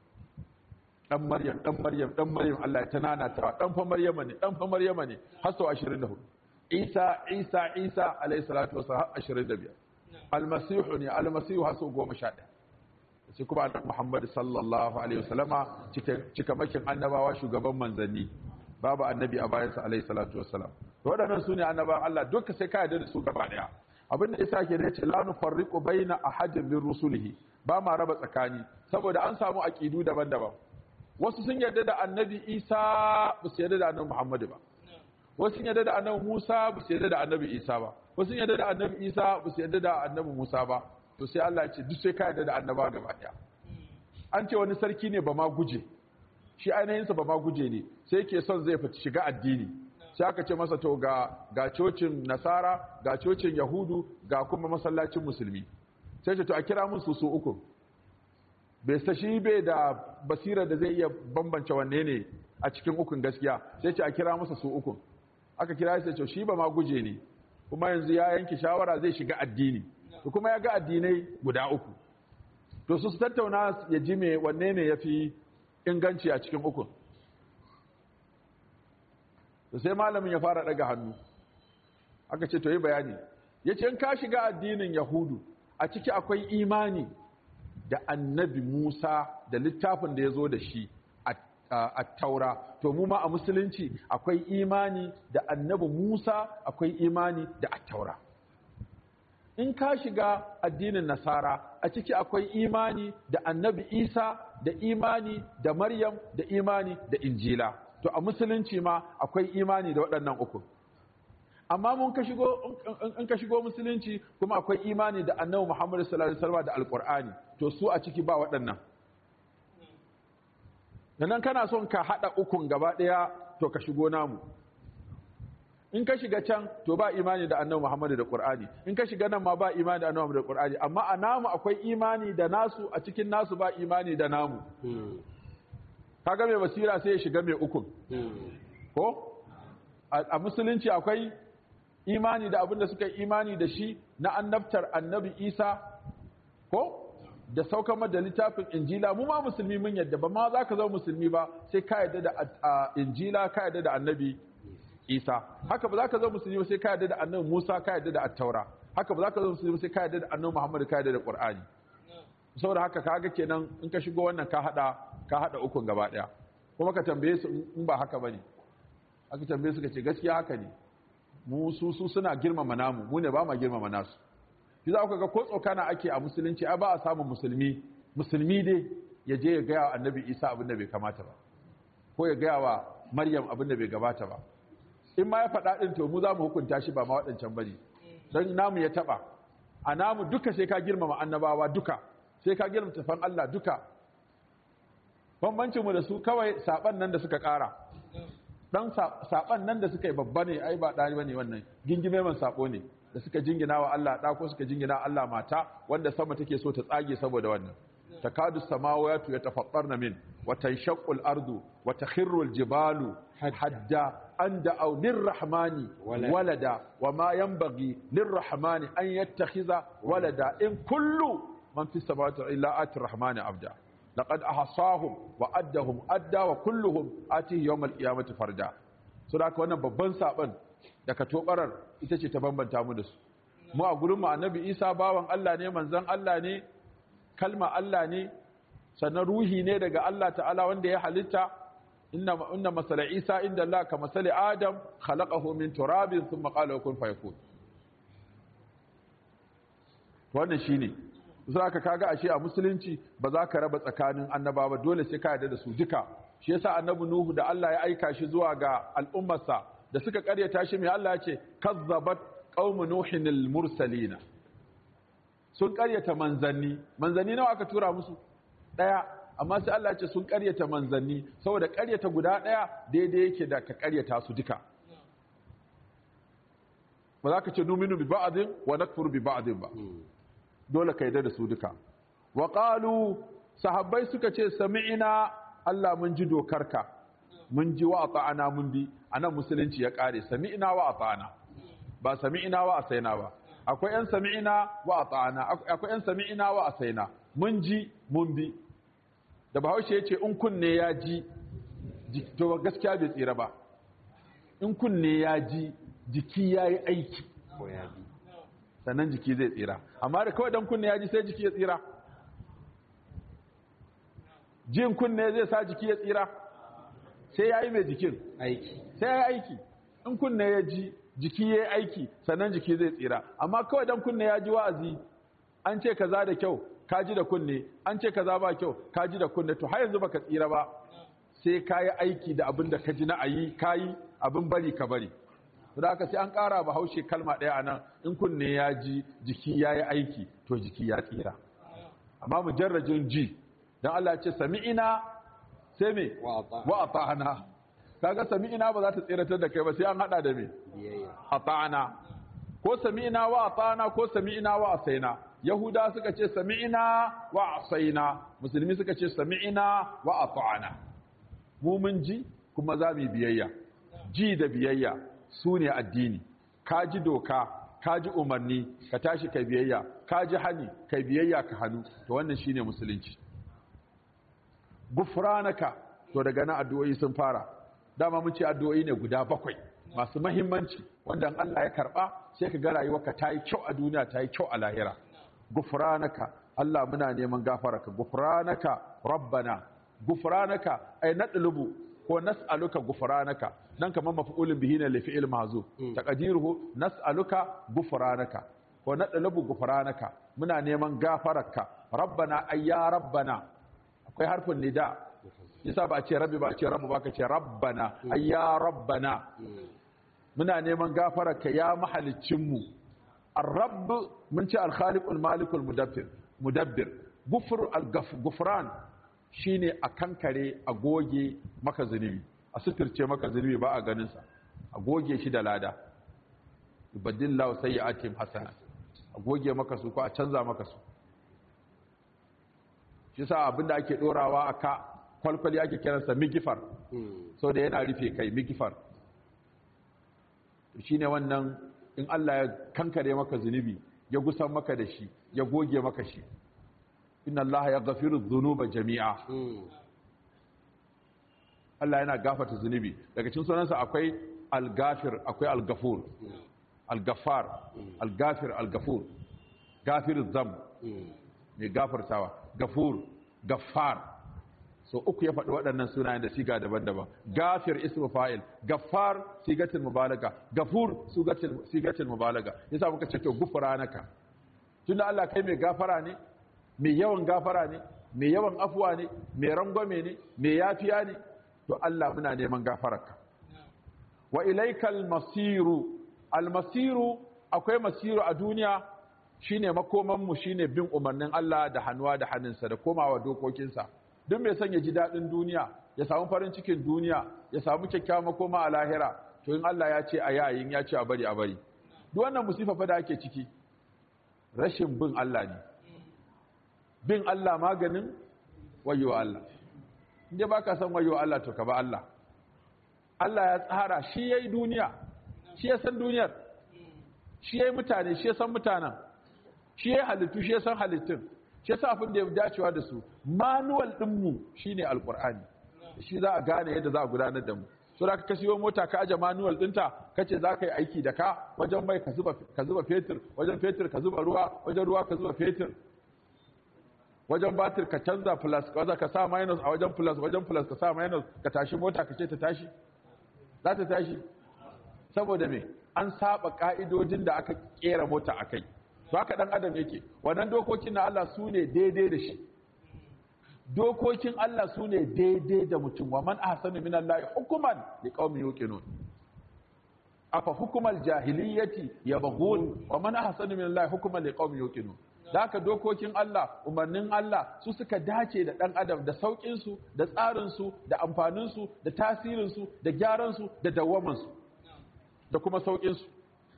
dan maryam dan maryam dan maryam Allah ya tanana ta dan fa maryama ne dan fa maryama ne har sau 24 isa isa isa alayhi salatu wasallam 25 almasihu ne almasihu haso 11 sai kuma annabi muhammad sallallahu alaihi wasallama cika makin annabawa shugaban manzanni babu annabi a bayansa alayhi salatu wasallam to wadannan sune annabawan Allah duka sai ka yarda da su gaba daya abinda yasa ke ne ce la nufarriqu baina ahadin min rusulihi ba ma raba tsakani saboda an samu aqidu daban-daban wasu sun yarda da annabi isa ba su yarda da annabi muhammad ba wasu yadda da annabi Musa ba su yadda da annabi Isa ba wasu yadda da annabi Isa ba su yadda da annabi Musa ba to sai Allah ya ce duk sai ka yadda da annaba gaba daya an ce wani sarki ne ba ma guje shi ainihin sa ba ma guje ne sai yake son zai fita shiga addini sai aka ce masa to ga ga cocin Nasara ga cocin Yahudu ga kuma masallacin musulmi sai ce to a kira mun su su uku bai sa shi bai da basira da zai iya bambance wanne ne a cikin ukun gaskiya sai ce a kira masa su ukun aka kira sai ce shi ba ma guje ne kuma yanzu ya yanke shawara zai shiga addini to kuma ya ga addinai guda uku to su tattauna ya ji me wanne ne yafi inganci a cikin ukun to sai malamin ya fara daga hannu aka ce to yi bayani yace in ka shiga addinin yahudu a ciki akwai imani da annabi Musa da littafin da ya zo da shi a taura to mu ma a musulunci akwai imani da annabi Musa akwai imani da attaura in ka shiga addinin nasara a ciki akwai imani da annabi Isa da imani da Maryam da imani da Injila to a musulunci ma akwai imani da waɗannan uku amma mun ka shigo in ka shigo musulunci kuma akwai imani da annabi Muhammad sallallahu alaihi wasallam da alqur'ani to su a ciki ba waɗannan nan kana son ka hada ukun gaba daya to ka shigo namu in ka shiga can to ba imani da annabi Muhammad da Qur'ani in ka shiga nan ma ba imani da annabi Muhammad da Qur'ani amma a namu akwai imani da nasu a cikin nasu ba imani da namu kaga mai basira sai ya shiga mai ukun ko a musulunci akwai imani da abinda suka yi imani da shi na annabtar annabi Isa ko da saukar da littafin injila mu ma musulmi mun yadda ba ma za ka zama musulmi ba sai ka yadda da injila ka yadda da annabi isa haka ba za ka zama musulmi ba sai ka yadda da annabi musa ka yadda da attaura haka ba za ka zama musulmi ba sai ka yadda da annabi muhammad ka yadda da qur'ani saboda haka kaga kenan in ka shigo wannan ka hada ka hada ukun gaba daya kuma ka tambaye su in ba haka bane aka tambaye su ka ce gaskiya haka ne mu su su suna girmama namu mu ne ba ma girmama nasu shi za ku ga ko tsokana ake a musulunci ai ba a samun musulmi musulmi dai ya je ya gaya wa annabi isa abin da bai kamata ba ko ya gaya wa maryam abin da bai gabata ba in ma ya faɗa ɗin to mu za mu hukunta shi ba ma waɗancan bane don namu ya taɓa a namu duka sai ka girmama annabawa duka sai ka girmama tafan Allah duka bambancin mu da su kawai saban nan da suka ƙara dan saban nan da suka yi babba ne ai ba ɗari bane wannan gingime man sabo ne da suka jingina wa Allah ɗa ko suka jingina Allah mata wanda sama take so ta tsage saboda wannan takadu samawati yatafattarna min wa tanshaqqu al-ardu wa takhirru al-jibalu hadda an da'aw lirrahmani walada wa ma yanbaghi lirrahmani an yattakhiza walada in kullu man fi samawati illa ati rahmani abda laqad ahsahum wa addahum adda wa kulluhum atihi yawm al-qiyamati farda so da haka wannan babban saban da ka tobarar ita ce ta bambanta mu da su mu a gurin mu annabi Isa bawan Allah ne manzon Allah ne kalma Allah ne sannan ruhi ne daga Allah ta'ala wanda ya halitta inna inna masala Isa inda Allah ka masali Adam khalaqahu min turabin thumma qala kun fayakun wannan shine za ka kaga ashe a musulunci ba za ka raba tsakanin annaba ba dole sai ka yarda da su duka shi yasa annabi nuhu da Allah ya aika shi zuwa ga al'ummarsa da suka karyata shi mai Allah ya ce kazzabat qaumu nuhin al-mursalina sun karyata manzanni manzanni nawa aka tura musu daya amma sai Allah ya ce sun karyata manzanni saboda karyata guda daya daidai yake da ka karyata su duka ba za ka ce numinu bi ba'din wa nakfuru bi ba'din ba dole ka yarda da su duka wa qalu sahabbai suka ce sami'ina Allah mun ji dokarka mun ji wa ata'ana mun bi anan musulunci ya kare sami'ina wa ata'ana ba sami'ina wa asaina ba akwai yan sami'ina wa ata'ana akwai yan sami'ina wa asaina mun ji mun bi da bahaushe ya ce in kunne ya ji to gaskiya bai tsira ba in kunne ya ji jiki ya yi aiki sannan jiki zai tsira amma da kawai dan kunne ya ji sai jiki ya tsira jin kunne zai sa jiki ya tsira sai ya yi mai jikin aiki sai ya yi aiki in kunne ya ji jiki ya yi aiki sannan jiki zai tsira amma kawai dan kunne ya ji wa'azi an ce kaza da kyau ka ji da kunne an ce kaza ba kyau ka ji da kunne to har yanzu baka tsira ba sai ka yi aiki da abin da ka ji na ayi ka yi abin bari ka bari da haka sai an ƙara ba haushe kalma ɗaya a nan in kunne ya ji jiki ya yi aiki to jiki ya tsira amma mujarrajin ji don Allah ce sami'ina sai me wa ata'ana kaga sami'ina ba za ta tsiratar da kai ba sai an hada da me ata'ana ko sami'ina wa ata'ana ko sami'ina wa asaina yahuda suka ce sami'ina wa asaina musulmi suka ce sami'ina wa ata'ana mu mun ji kuma za mu biyayya ji da biyayya su ne addini ka ji doka ka ji umarni ka tashi kai biyayya ka ji hani kai biyayya ka hannu to wannan shine musulunci gufranaka to daga nan addu'o'i sun fara dama mun ce addu'o'i ne guda bakwai masu mahimmanci wanda Allah ya karba sai ka ga rayuwarka ta yi kyau a duniya ta yi kyau a lahira gufranaka Allah muna neman gafararka gufranaka rabbana gufranaka ay nadlubu ko nas'aluka gufranaka nan kamar maf'ulun bihi ne li fi'il mahzuf taqdiruhu nas'aluka gufranaka ko nadlubu gufranaka muna neman gafararka rabbana ayya rabbana akwai harfin nida yasa ba a ce rabbi ba a ce rabbu ba ka ce rabbana ayya rabbana muna neman gafararka ya mahalicin mu ar-rabb mun ce al-khaliqul malikul mudabbir mudabbir gufur al-gufran shine a kankare a goge maka zunubi a suturce maka zunubi ba a ganinsa a goge shi da lada ibadillahu sayyi'atihim hasana a goge maka su ko a canza maka su shi sa abinda ake dorawa a ka kwalkwali ake kiransa migifar so da yana rufe kai migifar shine wannan in Allah ya kankare maka zunubi ya gusan maka da shi ya goge maka shi inna Allah ya gafiru zunuba jami'a Allah yana gafarta zunubi daga cikin sunansa akwai al-gafir akwai al-gafur al-gaffar al-gafir al-gafur gafir zam mai gafartawa gafur gaffar so uku ya faɗi waɗannan sunayen da siga daban-daban gafir ismu fa'il gaffar sigatul mubalaga gafur sigatul mubalaga yasa muka ce to gufranaka tunda Allah kai mai gafara ne mai yawan gafara ne mai yawan afuwa ne mai rangwame ne mai yafiya ne to Allah muna neman gafararka wa ilaikal masiru almasiru akwai masiru a duniya shine makoman mu shine bin umarnin Allah da hannuwa da hannunsa da komawa dokokinsa duk mai son ya ji daɗin duniya ya samu farin cikin duniya ya samu kyakkyawan makoma a lahira to in Allah ya ce a yayin ya ce a bari a bari duk wannan musifa fa da ake ciki rashin bin Allah ne bin Allah maganin wayo Allah inda baka san wayo Allah to ka ba Allah Allah ya tsara shi yayi duniya shi ya san duniyar shi yayi mutane shi ya san mutanen shi yayi halittu shi ya san halittun shi yasa abin da ya dacewa da su manual din mu shine alqur'ani shi za a gane yadda za a gudanar da mu so da ka siyo mota ka aje manual dinta kace za ka yi aiki da ka wajen mai ka zuba ka zuba fetur wajen fetur ka zuba ruwa wajen ruwa ka zuba fetur wajen batir ka canza plus wajen ka sa minus a wajen plus wajen plus ka sa minus ka tashi mota ka ce ta tashi za ta tashi saboda me an saba ka'idojin da aka kera mota akai to haka dan adam yake wannan dokokin na Allah su ne daidai da shi dokokin Allah su ne daidai da mutum wa man ahsanu min Allah hukuman li qaumin yuqinun afa hukumal jahiliyyati yabghun wa man ahsanu min Allah hukuman li qaumin yuqinun da haka dokokin Allah umarnin Allah su suka dace da dan adam da saukin su da tsarin su da amfanin su da tasirin su da gyaran su da dawaman su da kuma saukin su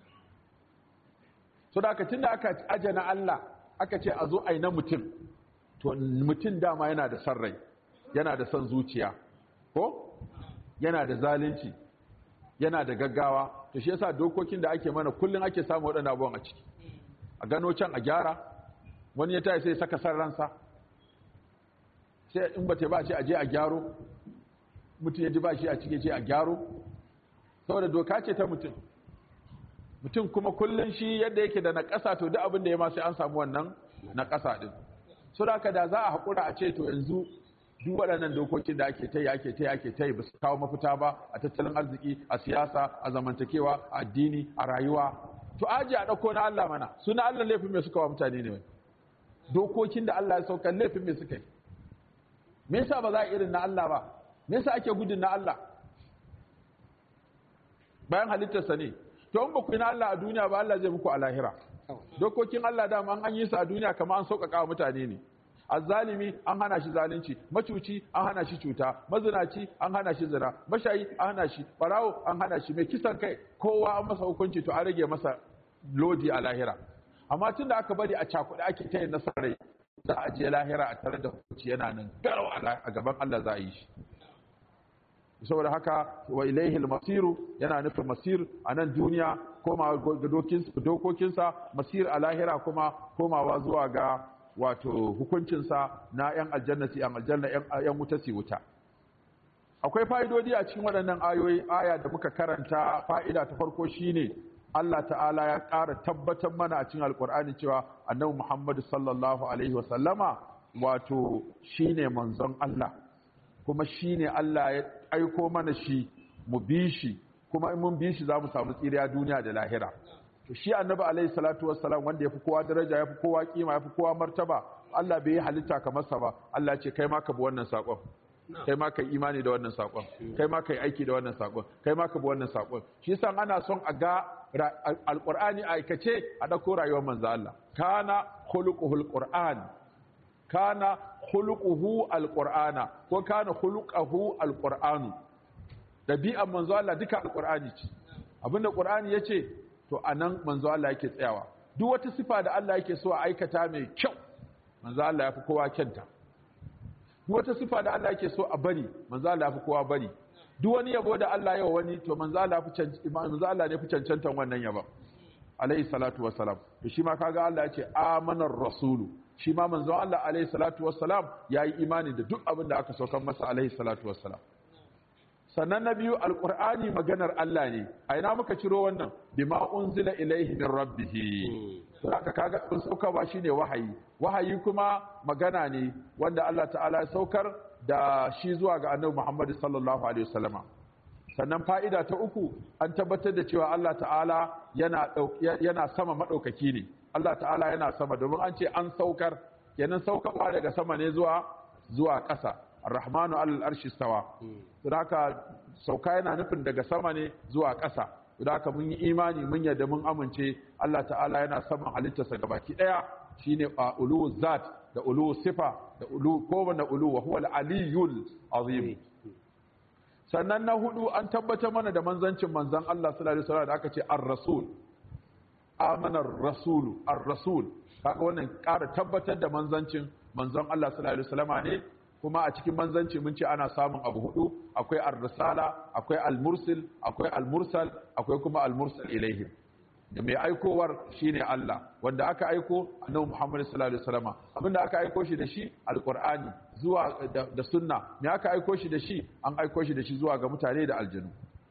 so da aka tunda aka ajana Allah aka ce a zo aina mutum to mutum dama yana da san rai yana da san zuciya ko yana da zalunci yana da gaggawa to shi yasa dokokin da ake mana kullun ake samu waɗannan abubuwan a ciki a gano can a gyara wani ya tayi sai saka san ransa sai in bata ba ce a je a gyaro mutum ya ji ba shi a cike ce a gyaro saboda doka ce ta mutum mutum kuma kullun shi yadda yake da na ƙasa to duk abin da ya ma sai an samu wannan na ƙasa din so da da za a haƙura a ce to yanzu duk waɗannan dokokin da ake tayi ake tayi ake tayi ba su kawo mafita ba a tattalin arziki a siyasa a zamantakewa a addini a rayuwa to aji a ɗauko na Allah mana su na Allah laifin mai suka wa mutane ne dokokin da Allah ya sauka laifin mai suka yi me yasa ba za a irin na Allah ba me yasa ake gudun na Allah bayan halittarsa ne to in ba ku yi na Allah a duniya ba Allah zai muku a lahira dokokin Allah dama an yi su a duniya kamar an sauƙaƙa wa mutane ne azzalimi an hana shi zalunci macuci an hana shi cuta mazinaci an hana shi zina mashayi an hana shi barawo an hana shi mai kisan kai kowa an masa hukunci to an rage masa lodi a lahira amma tun da aka bari a cakuɗe ake ta yin nasarai za a je lahira a tare da hukunci yana nan garau a gaban Allah za a yi shi saboda haka wa ilaihil masiru yana nufin masir a nan duniya koma ga dokokinsa masir a lahira kuma komawa zuwa ga wato hukuncinsa na 'yan aljanna si 'yan aljanna 'yan wuta si wuta akwai fa'idodi a cikin waɗannan ayoyi aya da muka karanta fa'ida ta farko shine Allah ta'ala ya ƙara tabbatar mana a cikin alƙur'ani cewa annabi Muhammadu sallallahu alaihi wa sallama wato shine manzon Allah kuma shine Allah ya aiko mana shi mu bi shi kuma in mun bi shi za mu samu tsiriya duniya da lahira to shi annabi alaihi salatu wassalam wanda yafi kowa daraja yafi kowa kima yafi kowa martaba Allah bai yi halitta kamar sa ba Allah ce kai ma ka bi wannan sakon kai ma kai imani da wannan sakon kai ma kai aiki da wannan sakon kai ma ka bi wannan sakon shi yasa ana son a ga alqur'ani aikace a dauko rayuwar manzo Allah kana khuluquhul qur'an kana khuluquhu alqur'ana ko kana khuluquhu alqur'anu dabi'an manzo Allah duka alqur'ani ce abinda qur'ani yace to anan manzo Allah yake tsayawa duk wata sifa da Allah yake so a aikata mai kyau manzo Allah yafi kowa kyanta duk wata sifa da Allah yake so a bari manzo Allah yafi kowa bari duk wani yabo da Allah yawa wani to manzo Allah yafi manzo Allah ne fi cancantan wannan yabo alayhi salatu wassalam to shi ma kaga Allah yace amanar rasulu shi ma manzo Allah alayhi salatu wassalam yayi imani da duk abin da aka saukar masa alayhi salatu wassalam sannan na biyu alqur'ani maganar Allah ne a ina muka ciro wannan bima unzila ilaihi min rabbih to haka kaga kun sauka ba shine wahayi wahayi kuma magana ne wanda Allah ta'ala ya saukar da shi zuwa ga annabi Muhammad sallallahu alaihi wasallama sannan fa'ida ta uku an tabbatar da cewa Allah ta'ala yana yana sama madaukaki ne Allah ta'ala yana sama domin an ce an saukar kenan saukarwa daga sama ne zuwa zuwa ƙasa ar-rahmanu alal arshi stawa don haka sauka yana nufin daga sama ne zuwa ƙasa don haka mun yi imani mun yadda mun amince Allah ta'ala yana saman halittarsa gabaki ɗaya shine a ulu zat da ulu sifa da ulu kowane ulu wa huwa al-aliyyul azim sannan na hudu an tabbatar mana da manzancin manzan Allah sallallahu alaihi wasallam da aka ce ar-rasul amanar rasulu ar-rasul kaga wannan ƙara tabbatar da manzancin manzon Allah sallallahu alaihi wasallam ne kuma a cikin manzanci mun ce ana samun abu hudu akwai ar-risala akwai al-mursil akwai al-mursal akwai kuma al-mursal ilaihim da mai aikowar shine Allah wanda aka aiko annabi Muhammad sallallahu alaihi wasallam abinda aka aiko shi da shi alqur'ani zuwa da sunna me aka aiko shi da shi an aiko shi da shi zuwa ga mutane da aljanu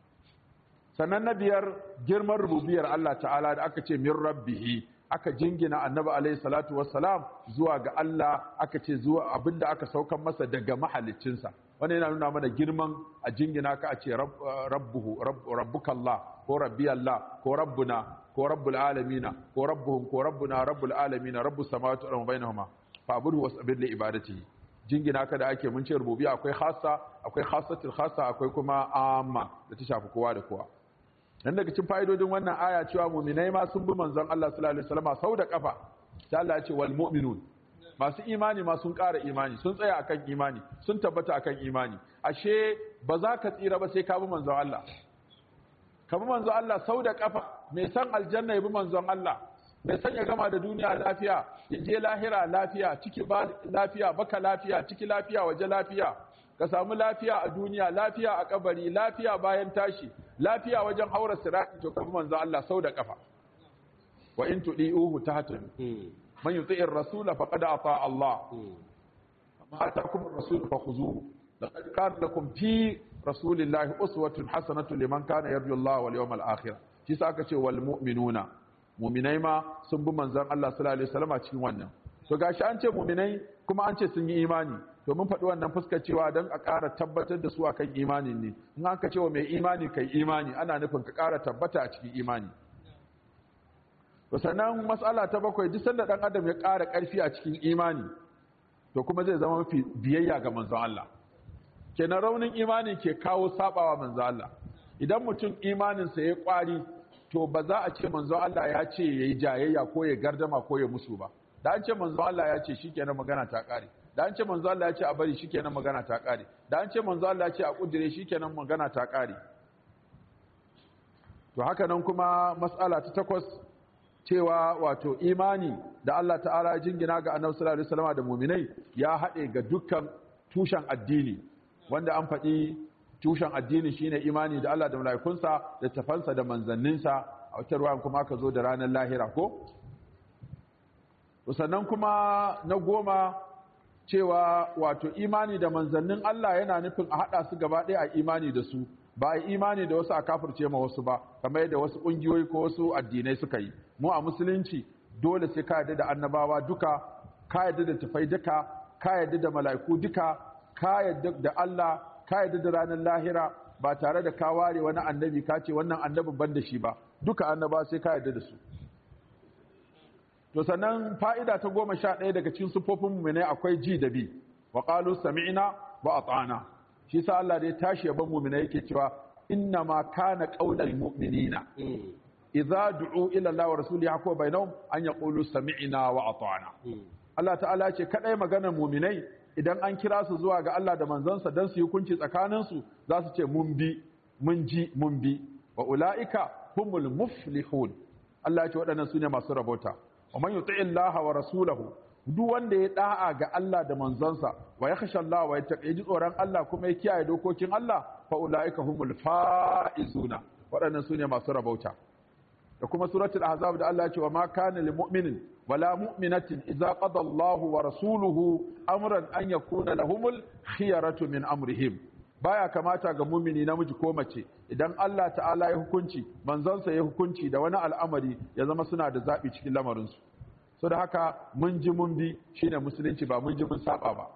sannan na biyar girman rububiyar Allah ta'ala da aka ce min rabbihi aka jingina annabi alaihi salatu wassalam zuwa ga Allah aka ce zuwa abinda aka saukan masa daga mahaliccinsa wannan yana nuna mana girman a jingina ka a ce rabbuhu rabbukallah ko rabbiyallah ko rabbuna ko rabbul alamina ko rabbuhum ko rabbuna rabbul alamina rabbus samawati wal ardi bainahuma fa'budhu wasbir li ibadatihi jingina ka da ake mun ce rububiyya akwai khassa akwai khassatul khassa akwai kuma amma da ta shafi kowa da kowa dan daga cikin fa'idodin wannan aya cewa mu'minai ma sun bi manzon Allah sallallahu alaihi wasallam sau da kafa sai Allah ya ce wal mu'minun masu imani ma sun ƙara imani sun tsaya akan imani sun tabbata akan imani ashe ba za ka tsira ba sai ka bi manzon Allah ka bi manzon Allah sau da kafa mai san aljanna ya bi manzon Allah mai san ya gama da duniya lafiya ya je lahira lafiya ciki ba lafiya baka lafiya ciki lafiya waje lafiya ka samu lafiya a duniya lafiya a kabari lafiya bayan tashi lafiya wajen haura sirati to ka bi manzon Allah sau da kafa wa in tudiuhu tahtadu man yuti'ir rasula faqad ata Allah ma atakum ar-rasul fakhuzuhu laqad kana lakum fi rasulillahi uswatun hasanatun liman kana yarju Allah wal yawmal akhir shi sa aka ce wal mu'minuna mu'minai ma sun bi manzon Allah sallallahu alaihi wasallam cikin wannan to gashi an ce mu'minai kuma an ce sun yi imani to mun faɗi wannan fuskar cewa don a ƙara tabbatar da su akan imanin ne in an ka ce wa mai imani kai imani ana nufin ka ƙara tabbata a cikin imani to sannan matsala ta bakwai duk sanda dan adam ya ƙara ƙarfi a cikin imani to kuma zai zama mafi biyayya ga manzon Allah kenan raunin imani ke kawo sabawa manzon Allah idan mutum imaninsa ya ƙwari to ba za a ce manzon Allah ya ce yayi jayayya ko ya gardama ko ya musu ba da an ce manzon Allah ya ce shikenan magana ta ƙare da an ce manzo Allah ya ce a bari shikenan magana ta ƙare da an ce manzo Allah ya ce a kudire shikenan magana ta ƙare to haka nan kuma mas'ala ta takwas cewa wato imani da Allah ta'ala jingina ga annabi sallallahu alaihi wasallam da mu'minai ya haɗe ga dukkan tushen addini wanda an faɗi tushen addini shine imani da Allah da mala'ikunsa da tafansa da manzanninsa a wata ruwan kuma aka zo da ranar lahira ko sannan kuma na goma cewa wato imani da manzannin Allah yana nufin a haɗa su gaba ɗaya a imani da su ba a imani da wasu a kafirce ma wasu ba kamar yadda wasu ƙungiyoyi ko wasu addinai suka yi mu a musulunci dole sai ka yarda da annabawa duka ka yarda da tafai duka ka yarda da mala'iku duka ka yarda da Allah ka yarda da ranar lahira ba tare da ka ware wani annabi ka ce wannan annabin ban da shi ba duka annaba sai ka yarda da su to sannan fa'ida ta goma sha ɗaya daga cikin sufofin muminai akwai ji da bi wa qalu sami'na wa ata'na shi sa Allah da ya tashi yaban muminai yake cewa inna ma kana qaulal mu'minina idza du'u ila Allah wa rasulihi hakwa bainahum an yaqulu sami'na wa ata'na Allah ta'ala ce kadai maganar muminai idan an kira su zuwa ga Allah da manzansa dan su yi hukunci tsakanin su za su ce mun bi mun ji mun bi wa ulaika humul muflihun Allah ya ce waɗannan su ne masu rabota wa man yuti Allah wa rasulahu duk wanda ya da'a ga Allah da manzansa wa ya khasha Allah wa ya ji tsoron Allah kuma ya kiyaye dokokin Allah fa ulaika humul faizuna waɗannan sune masu rabauta da kuma suratul ahzab da Allah ya ce wa ma kana lil mu'minin wala mu'minatin idza qada Allahu wa rasuluhu amran an yakuna lahumul khiyaratu min amrihim baya kamata ga mumini namiji ko mace idan Allah ta'ala ya hukunci manzansa ya hukunci da wani al'amari ya zama suna da zaɓi cikin lamarinsu so da haka mun ji mun bi shine musulunci ba mun ji mun saba ba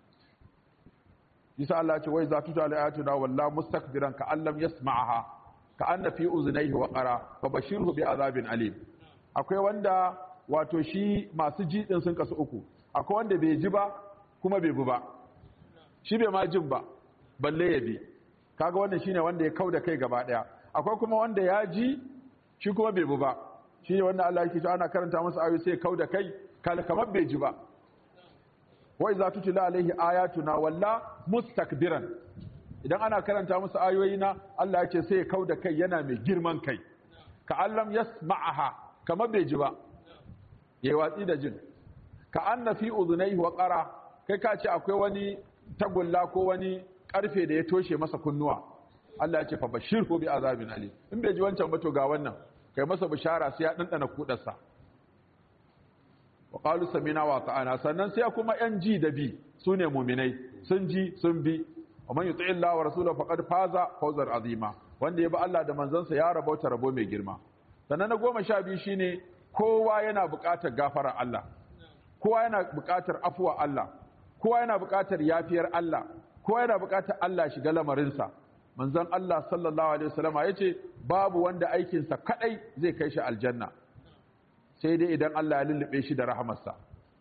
Isa Allah ce wai za tuta alayatuna walla mustakbiran ka allam yasma'aha ka anna fi uzunaihi wa qara fa bashirhu bi azabin alim akwai wanda wato shi masu ji din sun kasu uku akwai wanda bai ji ba kuma bai bi ba shi bai ma jin ba balle ya bi kaga wannan shine wanda ya kauda kai gaba daya akwai kuma wanda ya ji shi kuma bai bi ba shine wanda Allah yake cewa ana karanta masa ayoyi sai ya kauda kai kal kamar bai ji ba wa iza tutila alaihi ayatuna walla mustakbiran idan ana karanta musu ayoyi na Allah ya ce sai ya kauda kai yana mai girman kai ka allam yasma'aha kamar bai ji ba yayi watsi da jin ka anna fi udhunayhi wa qara kai ka ce akwai wani tagulla ko wani karfe da ya toshe masa kunnuwa Allah ya ce fa bashirhu bi azabin alim in bai ji wancan ba to ga wannan kai masa bishara sai ya dandana kudarsa wa qalu samina wa ta'ana sannan sai kuma yan ji da bi sune mu'minai sun ji sun bi wa man yuti Allah wa rasulahu faqad faza fawzan azima wanda ya bi Allah da manzansa ya rabauta rabo mai girma sannan na goma sha biyu shine kowa yana buƙatar gafarar Allah kowa yana buƙatar afuwa Allah kowa yana buƙatar yafiyar Allah kowa yana buƙatar Allah shiga lamarinsa manzon Allah sallallahu alaihi wasallam yace babu wanda aikinsa kadai zai kai shi aljanna sai dai idan Allah ya lullube shi da rahamarsa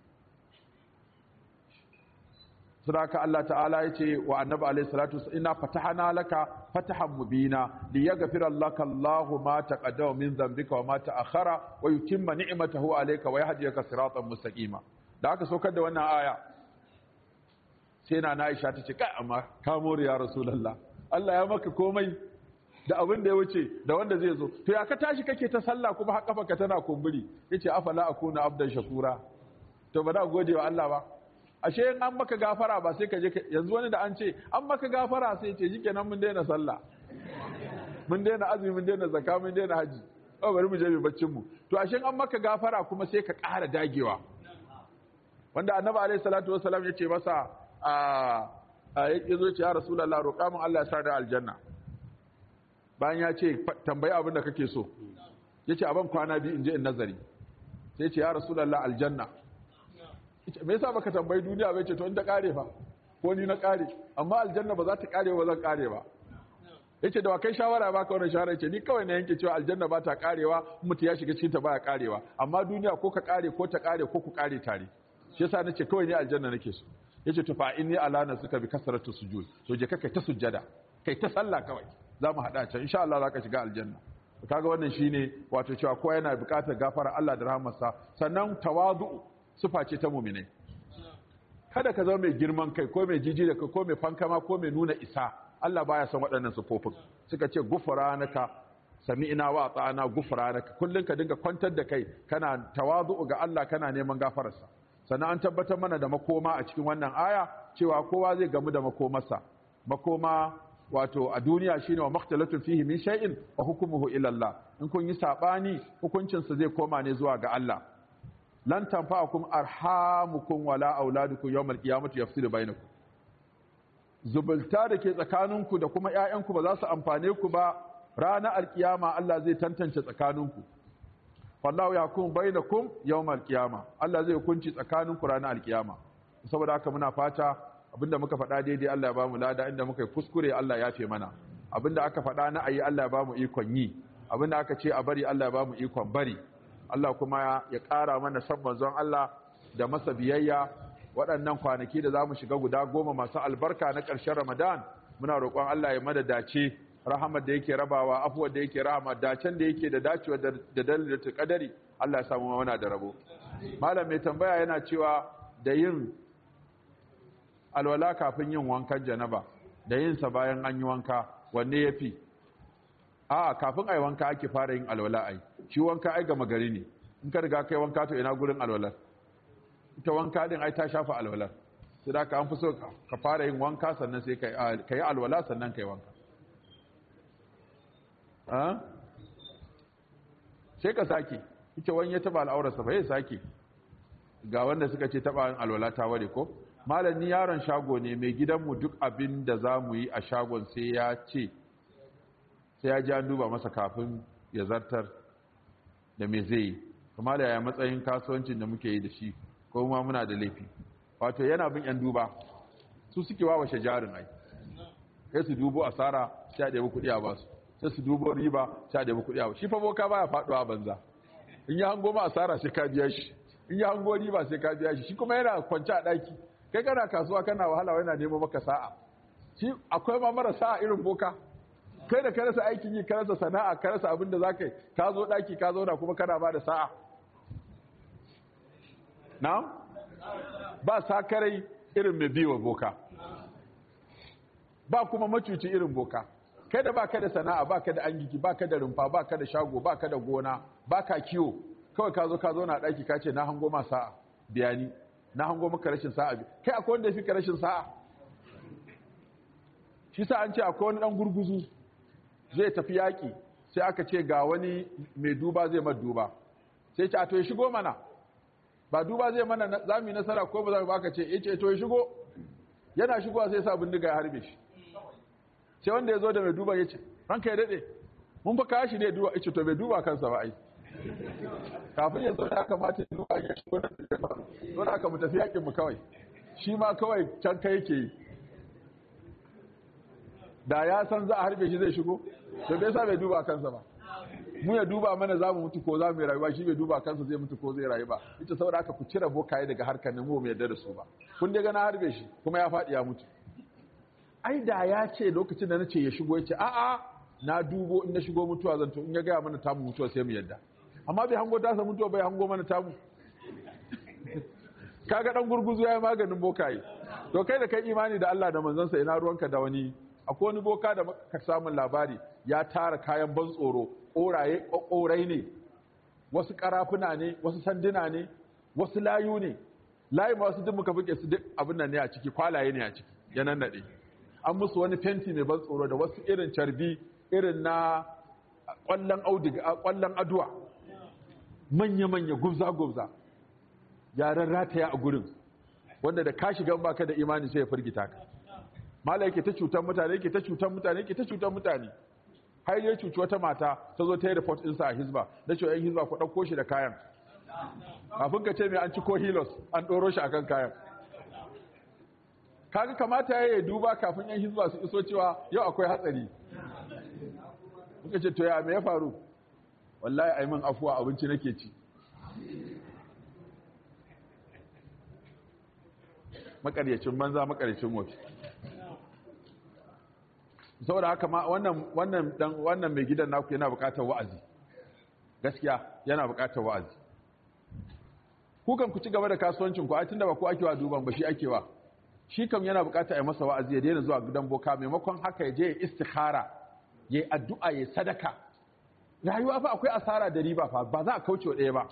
sadaka Allah ta'ala yace wa annabi alaihi salatu inna fatahana laka fatahan mubina liyaghfira laka Allahu ma taqaddama min dhanbika wa ma ta'akhkhara wa yutimma ni'matahu alayka wa yahdiyaka siratan mustaqima da aka saukar da wannan aya sai na Aisha tace kai amma ka more ya rasulullah Allah ya maka komai da abin da ya wuce da wanda zai zo to ya ka tashi kake ta sallah kuma har kafa ka tana kumburi yace afala akuna abdan shakura to ba da gode wa Allah ba ashe in an maka gafara ba sai ka je yanzu wani da an ce an maka gafara sai ce shikenan mun daina sallah mun daina azumi mun daina zakka mun daina haji oh bari mu je mu baccin mu to ashe an maka gafara kuma sai ka ƙara dagewa wanda annabi alaihi salatu wassalam ya ce masa a ya zo ce ya rasulullah roƙa min Allah ya sa da aljanna bayan ya ce tambayi abin da kake so ya ce abin kwana biyu in je in nazari sai ce ya rasulullah aljanna me yasa baka tambayi duniya bai ce to in ta kare fa ko ni na kare amma aljanna ba za ta kare ba zan kare ba yace da kai shawara baka wannan shawara yace ni kawai na yanke cewa aljanna ba ta karewa mutu ya shiga cikin ta baya karewa amma duniya ko ka kare ko ta kare ko ku kare tare shi yasa nace kawai ni aljanna nake so yace to fa inni alana suka bi kasratu sujud to je kai ta sujjada kai ta sallah kawai za mu hada can insha Allah zaka shiga aljanna kaga wannan shine wato cewa kowa yana buƙatar gafara Allah da rahmarsa sannan tawadu sufa ce ta mu'minai kada ka zama mai girman kai ko mai jiji da kai ko mai fankama ko mai nuna isa Allah baya son waɗannan sufofin suka ce gufranaka sami'na wa ata'ana gufranaka kullun ka dinga kwantar da kai kana tawadu ga Allah kana neman gafararsa sannan an tabbatar mana da makoma a cikin wannan aya cewa kowa zai gamu da makomarsa makoma wato a duniya shine wa makhtalatun fihi min shay'in wa hukmuhu ila Allah in kun yi sabani hukuncin sa zai koma ne zuwa ga Allah lan tanfa'akum arhamukum wala auladukum yawmal qiyamati yafsilu bainakum zubulta da ke tsakaninku da kuma ƴaƴanku ba za su amfane ku ba ranar alkiyama Allah zai tantance tsakaninku wallahu yakum bainakum yawmal qiyama Allah zai hukunci tsakaninku ranar alkiyama saboda haka muna fata abinda muka faɗa daidai Allah ya bamu lada inda muka yi kuskure Allah ya fe mana abinda aka faɗa na ayi Allah ya bamu ikon yi abinda aka ce a bari Allah ya bamu ikon bari Allah kuma ya ƙara mana san manzon Allah da masa biyayya waɗannan kwanaki da zamu shiga guda goma masu albarka na ƙarshen Ramadan muna roƙon Allah ya mada dace rahamar da yake rabawa afuwar da yake rahama dacen da yake da dacewa da dalilin kadari Allah ya samu mana da rabo malam mai tambaya yana cewa da yin alwala kafin yin wankan janaba da yin sa bayan an yi wanka wanne yafi a kafin ai wanka ake fara yin alwala ai shi wanka ai gama gari ne in ka riga kai wanka to ina gurin alwalar ita wanka din ai ta shafa alwalar sai da ka an fi so ka fara yin wanka sannan sai ka yi alwala sannan ka yi wanka sai ka sake ita wani ya taba al'aurarsa ba ya sake ga wanda suka ce taba alwala ta ware ko malam ni yaron shago ne mai gidanmu duk abin da za mu yi a shagon sai ya ce sai ya ji an duba masa kafin ya zartar da me zai yi kuma da ya matsayin kasuwancin da muke yi da shi ko kuma muna da laifi wato yana bin yan duba su suke wawashe jarin ai sai su dubo asara sai a ɗebi kuɗi a basu sai su dubo riba sai a ɗebi kuɗi a basu shi fa boka baya faɗuwa banza in ya hango ma asara sai ka biya shi in ya hango riba sai ka biya shi shi kuma yana kwance a ɗaki kai kana kasuwa kana wahala yana nemo maka sa'a shi akwai ma mara sa'a irin boka kai da ka rasa aikin yi ka rasa sana'a ka rasa abin da za ka yi ka zo ɗaki ka zauna kuma kana ba da sa'a na ba sakarai irin mai biwa boka ba kuma macuci irin boka kai da ba ka da sana'a ba ka da angiki ba ka da rumfa ba ka da shago ba ka da gona ba ka kiwo kawai ka zo ka zo na ɗaki ka ce na hango ma sa'a biyani na hango maka rashin sa'a kai akwai wanda ya fi ka rashin sa'a shi sa an ce akwai wani ɗan gurguzu zai tafi yaƙi sai aka ce ga wani mai duba zai ma duba sai ce a to ya shigo mana ba duba zai mana za mu yi nasara ko ba za mu baka ce ya ce to ya shigo yana shigowa sai sa bindiga ya harbe shi sai wanda ya zo da mai duba ya ce ranka ya daɗe mun fa kawo shi ne duba ya ce to bai duba kansa ba ai kafin ya zo da kamata ya duba ya shigo da ya faru don haka mu tafi yakin mu kawai shi ma kawai can kai yake yi da ya san za a harbe shi zai shigo to bai sa bai duba kansa ba mu ya duba mana za mu mutu ko za mu yi rayuwa shi bai duba kansa zai mutu ko zai rayu ba ita saboda haka ku cire bokaye daga harkar nan mu mai yarda da su ba kun dai na harbe shi kuma ya faɗi ya mutu ai da ya ce lokacin da na ce ya shigo ya ce a'a na dubo in na shigo mutuwa zan to in ya gaya mana tamu mutuwa sai mu yarda amma bai hango tasa mutuwa bai hango mana tamu kaga dan gurguzu ya yi maganin bokaye to kai da kai imani da Allah da manzansa ina ruwanka da wani akwai wani boka da ka samun labari ya tara kayan ban tsoro ƙoraye ƙorai ne wasu ƙarafuna ne wasu sanduna ne wasu layu ne layi ma wasu duk muka fuke su duk abin nan ne a ciki kwalaye ne a ciki ya nannaɗe an musu wani fenti mai ban tsoro da wasu irin carbi irin na ƙwallon auduga ƙwallon aduwa manya-manya gubza-gubza yaren rataya a gurin wanda da ka shiga baka da imani sai ya firgita ka mala yake ta cutar mutane yake ta cutar mutane yake ta cutar mutane har ya cuci wata mata ta zo ta yi report ɗinsa a hizba da cewa yan hizba ku ɗauko shi da kayan kafin ka ce mai an ci ko hilos an ɗoro shi akan kayan kaga kamata ya yi duba kafin yan hizba su iso cewa yau akwai hatsari muka ce to ya me ya faru wallahi ai min afuwa abinci nake ci makaryacin banza makaryacin wofi saboda haka ma wannan wannan dan wannan mai gidan naku yana buƙatar wa'azi gaskiya yana buƙatar wa'azi ku kan ku ci gaba da kasuwancin ku ai tunda ba ku ake wa duban ba shi ake wa shi kam yana buƙatar a masa wa'azi ya daina zuwa gidan boka maimakon haka ya je ya istikhara ya addu'a ya sadaka rayuwa fa akwai asara da riba fa ba za a kauce wa ɗaya ba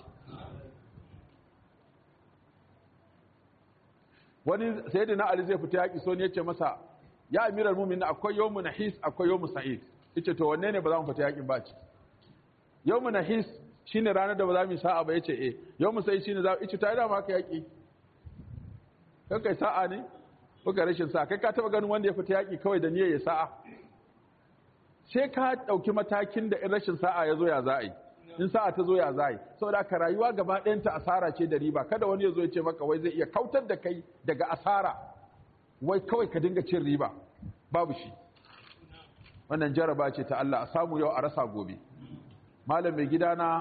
wani sayyidina ali zai fita yaƙi so ne ya ce masa ya amiral mumin akwai yawmu nahis akwai yawmu sa'id yace to wanne ne ba za mu fita yakin ba ci yawmu nahis shine ranar da ba za mu sa'a ba yace eh yawmu sa'id shine za yace ta da ma ka yaki kai kai sa'a ne ko ga rashin sa'a kai ka taba ganin wanda ya fita yaki kawai da niyyar ya sa'a sai ka dauki matakin da in rashin sa'a ya zo ya za'i in sa'a ta zo ya za'i saboda ka rayuwa gaba ɗayan ta asara ce da riba kada wani ya zo ya ce maka wai zai iya kautar da kai daga asara wai kawai ka dinga cin riba babu shi wannan jaraba ce ta Allah a samu yau a rasa gobe malam mai gidana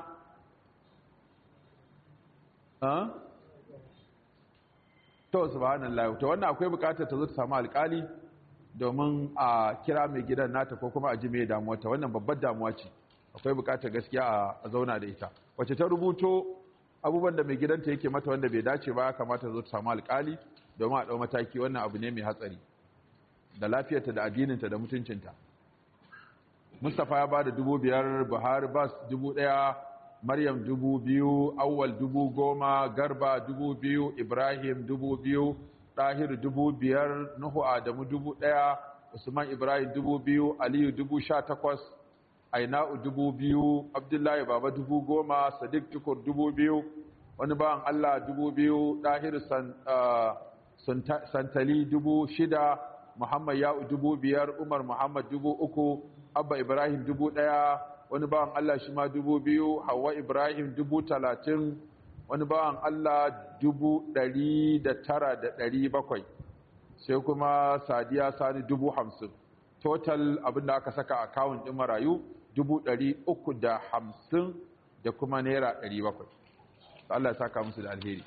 to subhanallah to wannan akwai bukatar ta zo ta samu alkali domin a kira mai gidan nata ko kuma a ji mai damuwa ta wannan babbar damuwa ce akwai bukatar gaskiya a zauna da ita wacce ta rubuto abubuwan da mai gidanta yake mata wanda bai dace ba kamata zo ta samu alkali domin a ɗau mataki wannan abu ne mai hatsari da lafiyarta da addininta da mutuncinta mustapha ya ba da dubu biyar buhari bas dubu ɗaya maryam dubu biyu awwal dubu goma garba dubu biyu ibrahim dubu biyu ɗahir dubu biyar nuhu adamu dubu ɗaya usman ibrahim dubu biyu aliyu dubu sha takwas aina'u dubu biyu abdullahi baba dubu goma sadiq tukur dubu biyu wani bawan allah dubu biyu ɗahir san santali dubu shida muhammad ya'u dubu biyar umar muhammad dubu uku abba ibrahim dubu ɗaya wani bawan allah shi ma dubu biyu hawa ibrahim dubu talatin wani bawan allah dubu ɗari da tara da ɗari bakwai sai kuma sadiya sani dubu hamsin total abinda aka saka akawun ɗin marayu dubu ɗari uku da hamsin da kuma naira ɗari bakwai Allah ya saka musu da alheri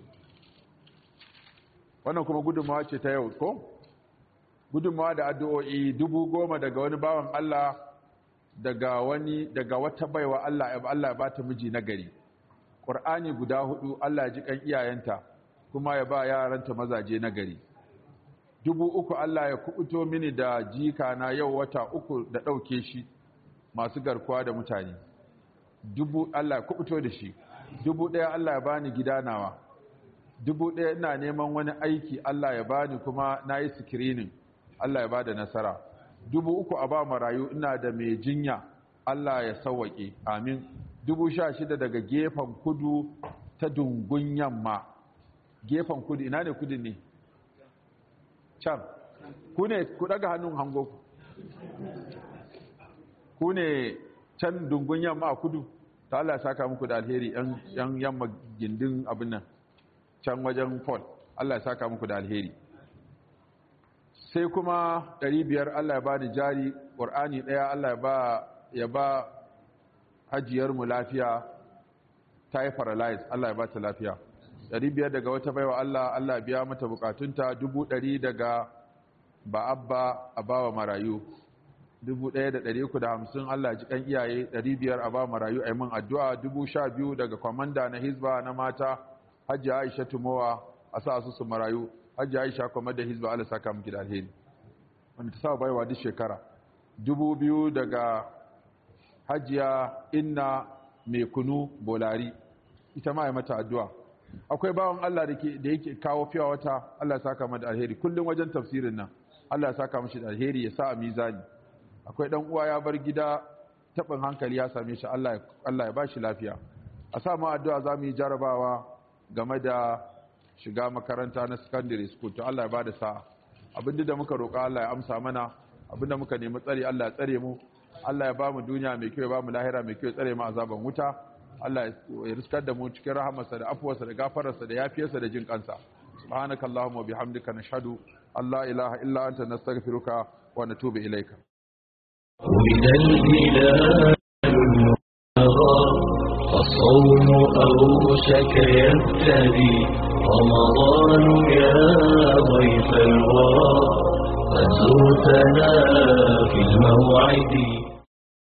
wannan kuma gudunmawa ce ta yau ko gudunmawa da addu'o'i dubu goma daga wani bawan Allah daga wani daga wata baiwa Allah ya Allah ya bata miji na gari Qur'ani guda hudu Allah ya ji kan iyayenta kuma ya ba yaranta mazaje na gari dubu uku Allah ya kubuto mini da jika na yau wata uku da ɗauke shi masu garkuwa da mutane dubu Allah ya kubuto da shi dubu ɗaya Allah ya bani gida nawa dubu ɗaya ina neman wani aiki Allah ya bani kuma na yi sikirinin Allah ya bada nasara dubu uku a ba marayu ina da mai jinya Allah ya sauwaƙe amin dubu sha shida daga gefen kudu ta dungun yamma gefen kudu ina ne kudu ne can ku ne ku daga hannun hango ku ku ne can dungun yamma a kudu ta Allah ya saka muku da alheri yan yamma gindin abin nan can wajen Paul Allah ya saka muku da alheri sai kuma 500 Allah ya ba ni jari Qur'ani daya Allah ya ba ya ba hajiyar mu lafiya ta yi paralyze Allah ya ba ta lafiya 500 daga wata baiwa Allah Allah ya biya mata bukatunta 100 daga ba abba a bawa marayu 1350 Allah ji kan iyaye 500 a ba marayu a yi min addu'a 12,000 daga kwamanda na hizba na mata hajji aisha tumowa a sa su su marayu hajji aisha kwamanda hizba Allah saka miki da alheri wanda ta sa baiwa duk shekara 2,000 daga hajjiya inna mai kunu bolari ita ma ya mata addu'a akwai bawan Allah da yake kawo fiya wata Allah saka mata alheri kullum wajen tafsirin nan Allah saka mashi da alheri ya sa a mizani akwai dan uwa ya bar gida tabin hankali ya same shi Allah ya bashi lafiya a sa mu addu'a zamu yi jarabawa game da shiga makaranta na secondary school to Allah ya bada sa'a abinda da muka roƙa Allah ya amsa mana abinda muka nemi tsare Allah ya tsare mu Allah ya bamu duniya mai kyau ya bamu lahira mai kyau ya tsare mu azaban wuta Allah ya riskar da mu cikin rahamarsa da afuwarsa da gafararsa da yafiyarsa da jin kansa subhanakallahumma wa bihamdika nashhadu an la ilaha illa anta nastaghfiruka wa natubu ilayka ولد الهلال المبتغى الصوم أوشك يبتدي رمضان يا ضيف الورى قد زرتنا في الموعد